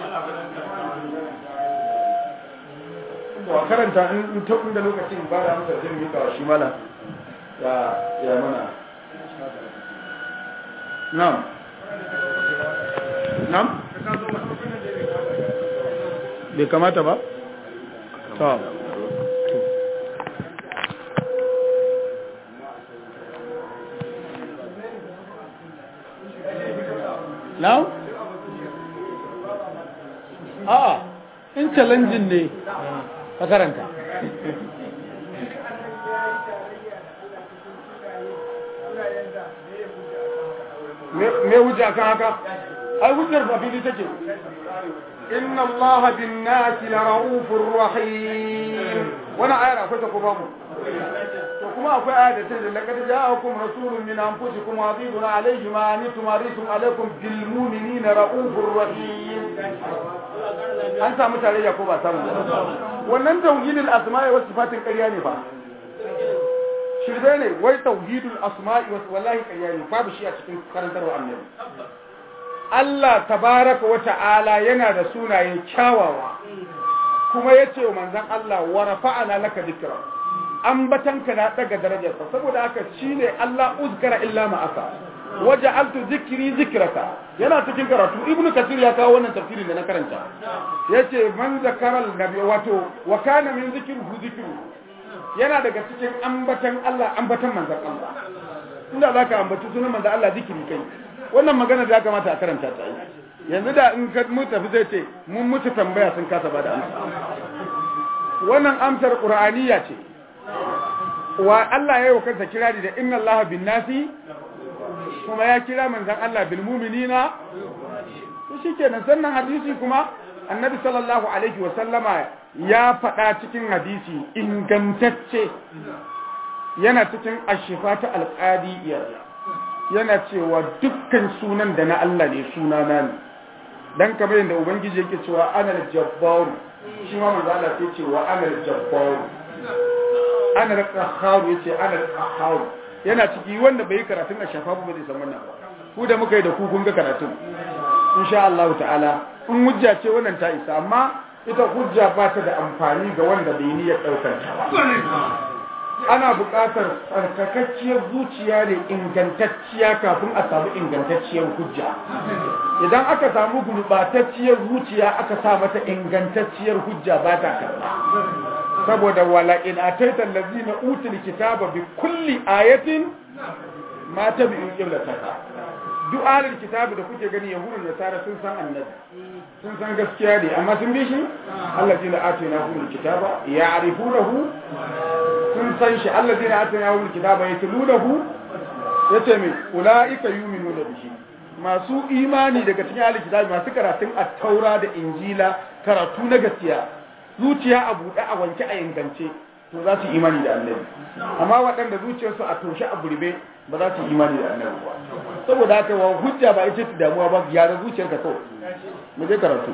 wa karanta in ta da lokacin ba da amsa zai mika shi mala ya ya mana na'am na'am bai kamata ba ta now a in challenging ne ka karanta me hujja kan haka ai hujjar ba fili take inna Allah bin nasi la raufur rahim wannan ayar akwai ta ko babu to kuma akwai ayar da ta ce laqad ja'akum rasulun min anfusikum azizun alayhi ma antum harisun alaykum bil mu'minina raufur rahim an samu tarayya ko ba samu wannan tauhidul asma'i was sifatin ƙarya ne ba shirbe ne wai tauhidul asma'i was wallahi ƙarya ne babu shi a cikin karantarwa annabi Allah tabaraka wa ta'ala yana da sunaye kyawawa kuma yace wa manzon Allah wa rafa'ana laka dhikra ambatanka na daga darajarsa saboda haka shine Allah uzkara illa ma aka waja'altu dhikri zikraka yana cikin karatu ibnu kasir ya kawo wannan tafsirin da na karanta yace man zakara nabi wato wa kana min zikruhu zikru yana daga cikin ambatan Allah ambatan manzon Allah inda zaka ambaci sunan manzon Allah zikiri kai wannan magana da ya kamata a karanta ta yanzu da in ka mu tafi zai ce mun mutu tambaya sun kasa ba da amsa wannan amsar qur'aniya ce wa Allah ya yi wa kansa kirari da inna Allah bin nasi kuma ya kira manzon Allah bil mu'minina shi kenan sannan hadisi kuma annabi sallallahu alaihi wa sallama ya faɗa cikin hadisi ingantacce yana cikin ashifa ta alƙadiyya yana cewa dukkan sunan da na Allah ne suna na ne dan kamar yadda ubangiji yake cewa ana jabbaru shi ma manzo Allah sai cewa ana jabbaru ana qahharu yace ana qahharu yana ciki wanda bai karatun ashafa ba zai san wannan ba ku da muka yi da ku kun ga karatun insha Allah ta'ala in hujja ce wannan ta isa amma ita hujja ba ta da amfani ga wanda bai niyyar daukar ta ana buƙatar tsarkakacciyar zuciya ne ingantacciya kafin a samu ingantacciyar hujja idan aka samu gurɓatacciyar zuciya aka sa mata ingantacciyar hujja ba ta karɓa saboda wala in ataita allazina utul kitaba bi kulli ayatin ma tabi'u qiblataka duk ahlul kitabi da kuke gani yahudun da nasara sun san annabi sun san gaskiya ne amma sun bi shi allazina atina humul kitaba ya'rifunahu sun san shi allazina atina humul kitaba yatlunahu yace me ulaika yu'minuna bihi masu imani daga cikin ahlul kitabi masu karatun at-taura da injila karatu na gaskiya zuciya a buɗe a wanke a ingance to za su imani da annabi amma waɗanda zuciyarsu a toshe a burbe ba za su imani da annabi ba saboda haka wa hujja ba ita ta damuwa ba gyara zuciyarka kawai mu je karatu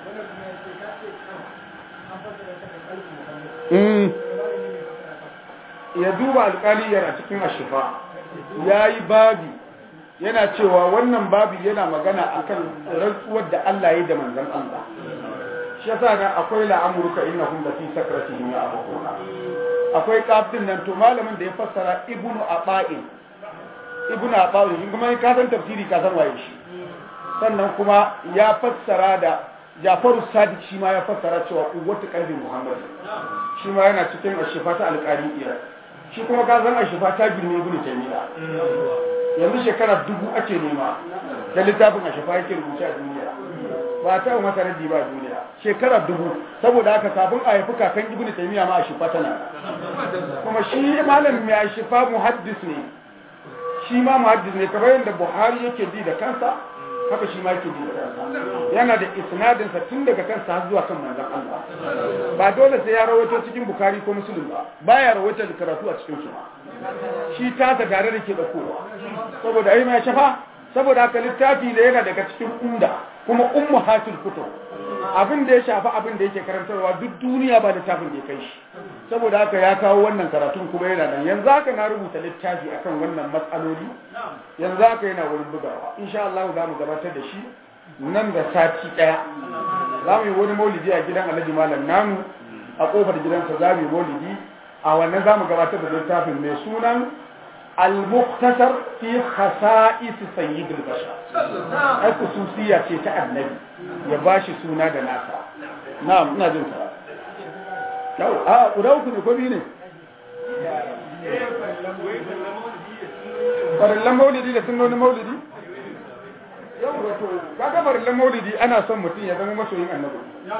ya duba alƙaliyar a cikin ashifa ya yi babi yana cewa wannan babi yana magana akan rantsuwar da Allah ya yi da manzon Allah shi yasa ga akwai la'amurka innahum la fi sakratihim ya'buduna akwai kafin nan to malamin da ya fassara ibnu aba'in ibnu aba'in shi kuma ka san tafsiri ka san waye shi sannan kuma ya fassara da Jafaru Sadiq shi ma ya fassara cewa uwatu qalbi Muhammad shi ma yana cikin ashifa ta alqari'iyya shi kuma ka san ashifa ta girme ibnu Taymiya yanzu shekara dubu ake nema da littafin ashifa yake rubuce a duniya ba ta masa raddi ba duniya shekara dubu saboda haka kafin a haifi kakan ibnu taymiya ma a shifa tana kuma shi malam mai shifa muhaddis ne shi ma muhaddis ne kamar yadda buhari yake ji da kansa haka shi ma yake ji da kansa yana da isnadin sa tun daga kansa har zuwa kan manzon Allah ba dole sai ya rawaito cikin bukhari ko muslim ba baya rawaito da karatu a cikin su shi ta ta gare da ke da kowa saboda ai mai shafa saboda haka littafi da yana daga cikin umda kuma ummu hatul kutub abin da ya shafi abin da yake karantarwa duk duniya ba littafin da ya kai shi saboda haka ya kawo wannan karatun kuma yana nan yanzu haka na rubuta littafi akan wannan matsaloli yanzu haka yana wurin bugawa insha Allah za mu gabatar da shi nan da sati daya za mu yi wani maulidi a gidan Alhaji Malam namu a kofar gidansa za mu yi maulidi a wannan za mu gabatar da littafin mai sunan المختصر في خصائص سيد البشر الخصوصية ce ta annabi ya bashi suna da nasa na'am ina jin sa yau a guda uku ne ko biyu ne farillan maulidi da sunnonin maulidi yau wato kaga farillan maulidi ana son mutum ya zama masoyin annabi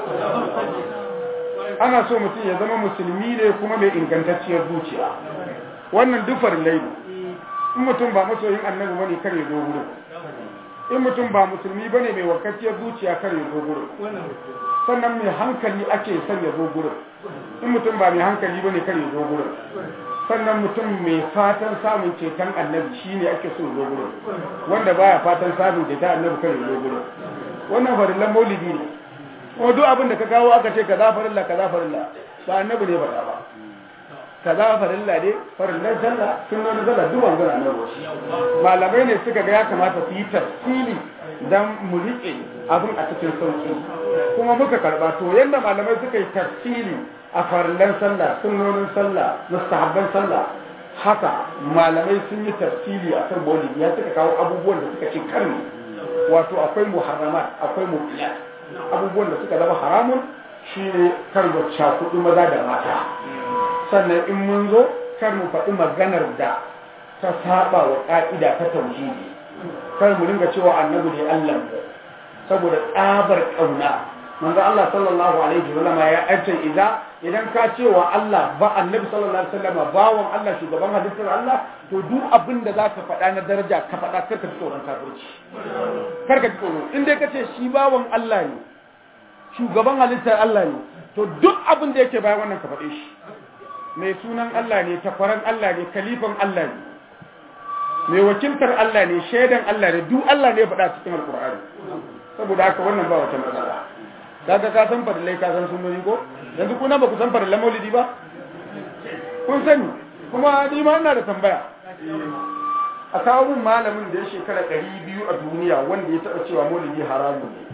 ana so mutum ya zama musulmi ne kuma mai ingantacciyar zuciya wannan duk farillai ne in mutum ba masoyin annabi bane kare zo gurin in mutum ba musulmi bane mai wakacciyar zuciya kare zo gurin sannan mai hankali ake son ya zo gurin in mutum ba mai hankali bane kare zo gurin sannan mutum mai fatan samun ceton annabi shine ake so zo gurin wanda baya fatan samun ceton annabi kare zo gurin wannan farillan maulidi ne kuma duk abin da ka kawo aka ce kaza farilla kaza farilla ba annabi ne faɗa ba kaza farilla ne farillan sallah sunnonin sallah duk wanzu na nan malamai ne suka ga ya kamata su yi tafsili dan mu riƙe abin a cikin sauki kuma muka karba to yanda malamai suka yi tafsili a farillan sallah sunnonin sallah mustahabban sallah haka malamai sun yi tafsili a kan maulidi ya suka kawo abubuwan da suka ce karni wato akwai muharramat akwai mubiyat abubuwan da suka zama haramun shine kar da cakudu maza da mata sannan in mun zo kar mu faɗi maganar da ta saba wa ƙa'ida ta tauhidi kar mu ringa cewa annabi ne Allah saboda tsabar ƙauna manzo Allah sallallahu alaihi wa sallam ya ace idza idan ka ce wa Allah ba annabi sallallahu alaihi wasallam bawon Allah shugaban halittar Allah to duk abin da zaka faɗa na daraja ka faɗa kar ka tsoron kafirci kar ka tsoro in dai ka ce shi bawon Allah ne shugaban halittar Allah ne to duk abin da yake bayan wannan ka faɗe shi mai sunan Allah ne takwaran Allah ne kalifan Allah ne mai wakiltar Allah ne shaidan Allah ne duk Allah ne faɗa cikin alkur'ani saboda haka wannan ba wata matsala kaga ka san fadilai ka san sunnoni ko yanzu kuna ba ku san fadilan maulidi ba kun sani kuma ni ma ina da tambaya a kawo mun malamin da ya shekara ɗari biyu a duniya wanda ya taɓa cewa maulidi haramun ne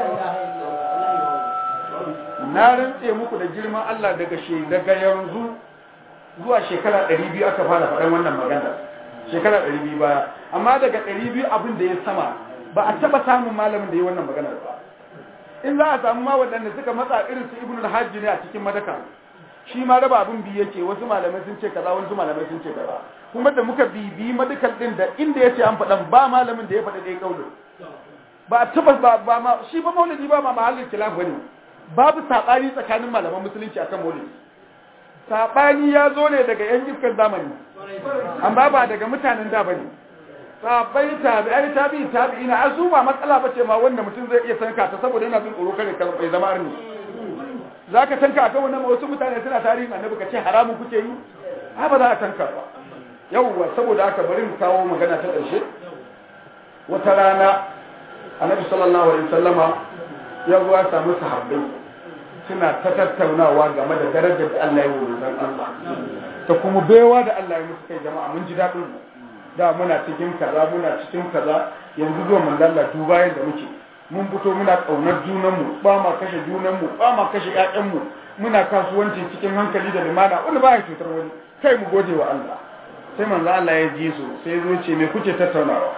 na rantse muku da girman Allah daga daga yanzu zuwa shekara ɗari biyu aka fara faɗan wannan magana shekara ɗari biyu baya amma daga ɗari biyu abin da ya sama ba a taɓa samun malamin da ya wannan magana ba in za a samu ma waɗanda suka matsa irin su ibn al ne a cikin madaka shi ma raba abin biyu yake wasu malamai sun ce kaza wasu malamai sun ce kaza kuma da muka bibi madakal din da inda yace an faɗan ba malamin da ya faɗa ɗaya kaulin ba a taɓa ba ba ma shi ba maulidi ba ma mahallin khilaf bane babu sabani tsakanin malaman musulunci akan maulidi sabani ya zo ne daga yan iskan zamani amma ba daga mutanen da bane sabai tabi'ai tabi'i tabi'ina asu ba matsala bace ma wanda mutum zai iya sanka ta saboda yana bin tsoro kare kan bai zama arni zaka tanka akan wannan wasu mutane suna tarihin annabi ka ce haramun kuke yi ha ba za a tanka ba yawwa saboda haka bari mu kawo magana ta ƙarshe wata rana annabi sallallahu alaihi wasallama ya zuwa samu sahabbai suna ta tattaunawa game da darajar da Allah ya yi wa Allah ta kuma baiwa da Allah ya musu kai jama'a mun ji daɗin mu da muna cikin kaza muna cikin kaza yanzu zuwa mun lalla duba yadda muke mun fito muna kaunar junanmu ba ma kashe junanmu ba ma kashe ƴaƴanmu muna kasuwanci cikin hankali da limana wanda ba ya cutar wani kai mu gode wa Allah sai manzo Allah ya ji su sai ya zo ce me kuke tattaunawa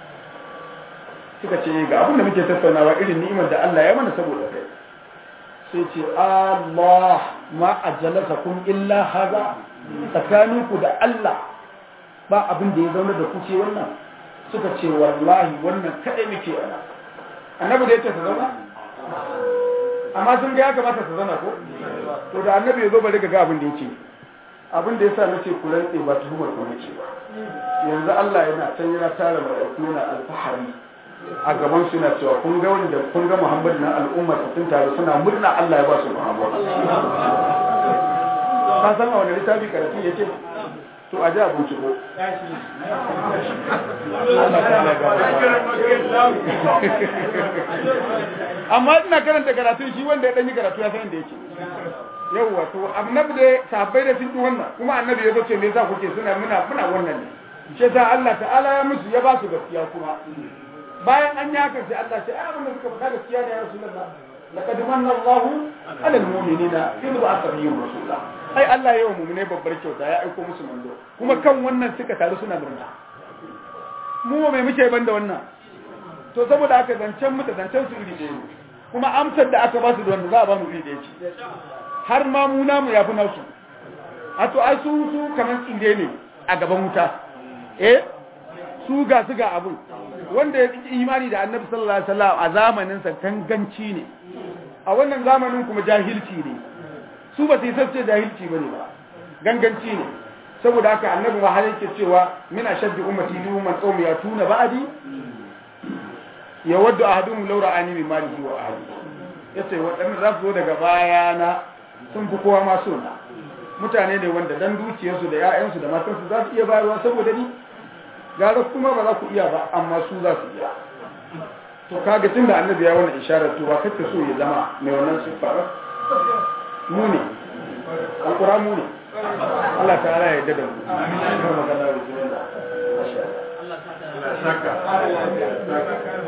suka ce ga abin da muke tattaunawa irin ni'imar da Allah ya mana saboda kai sai ce Allah ma ajalasakum illa haza tsakaninku da Allah ba abin da ya zauna da kuce wannan suka ce wallahi wannan kadai muke ana annabi da yace ta zauna amma sun ga ya kamata ta zauna ko to da annabi ya zo bari ga abin da yake abin da yasa nace ku rantse ba tuhumar ku nace ba yanzu Allah yana can yana tara mala'iku yana alfahari a gaban su yana cewa kun ga wanda kun ga Muhammad na al'umma sun taru suna murna Allah ya ba su Muhammad ka san a wani littafi karatu yace to a ji abinci ko amma ina karanta karatu shi wanda ya ɗanyi karatu ya san inda yake yauwa to annabi da sahabbai da sun ji wannan kuma annabi ya ce me yasa kuke suna muna muna wannan ne shi ta Allah ta'ala ya musu ya ba su gaskiya kuma bayan an yi haka sai Allah ce ai abin da suka faɗa gaskiya ne ya rasulullah laqad manna Allahu 'ala al-mu'minina idh ba'atha bihim rasula ai Allah ya yi wa mu'mine babbar kyauta ya aiko musu manzo kuma kan wannan suka taru suna murna mu mai muke ban da wannan to saboda haka zancen mu da zancen su iri ɗaya kuma amsar da aka ba su da wanda za a ba mu iri ɗaya ce har ma mu namu ya fi nasu a to ai su su kamar tsinde ne a gaban wuta eh su ga su ga abun wanda ya imani da annabi sallallahu alaihi wasallam a zamanin sa ganganci ne a wannan zamanin kuma jahilci ne su ba su yi sace jahilci ba ne ba ganganci ne saboda haka annabi ma har yake cewa min ashaddi ummati li umman qawmi yatuna ba'di yawaddu ahaduhum law ra'ani min malihi wa ahli yace wadannan za su zo daga bayana sun fi kowa ma suna mutane ne wanda dan dukiyarsu da 'ya'yansu da matansu za su iya bayarwa saboda ni gara kuma ba za ku iya ba amma su za su iya to kaga tunda annabi ya wannan isharar to ba kake so ya zama mai wannan sifa mu ne alƙura mu ne Allah ta'ala ya yarda da mu amin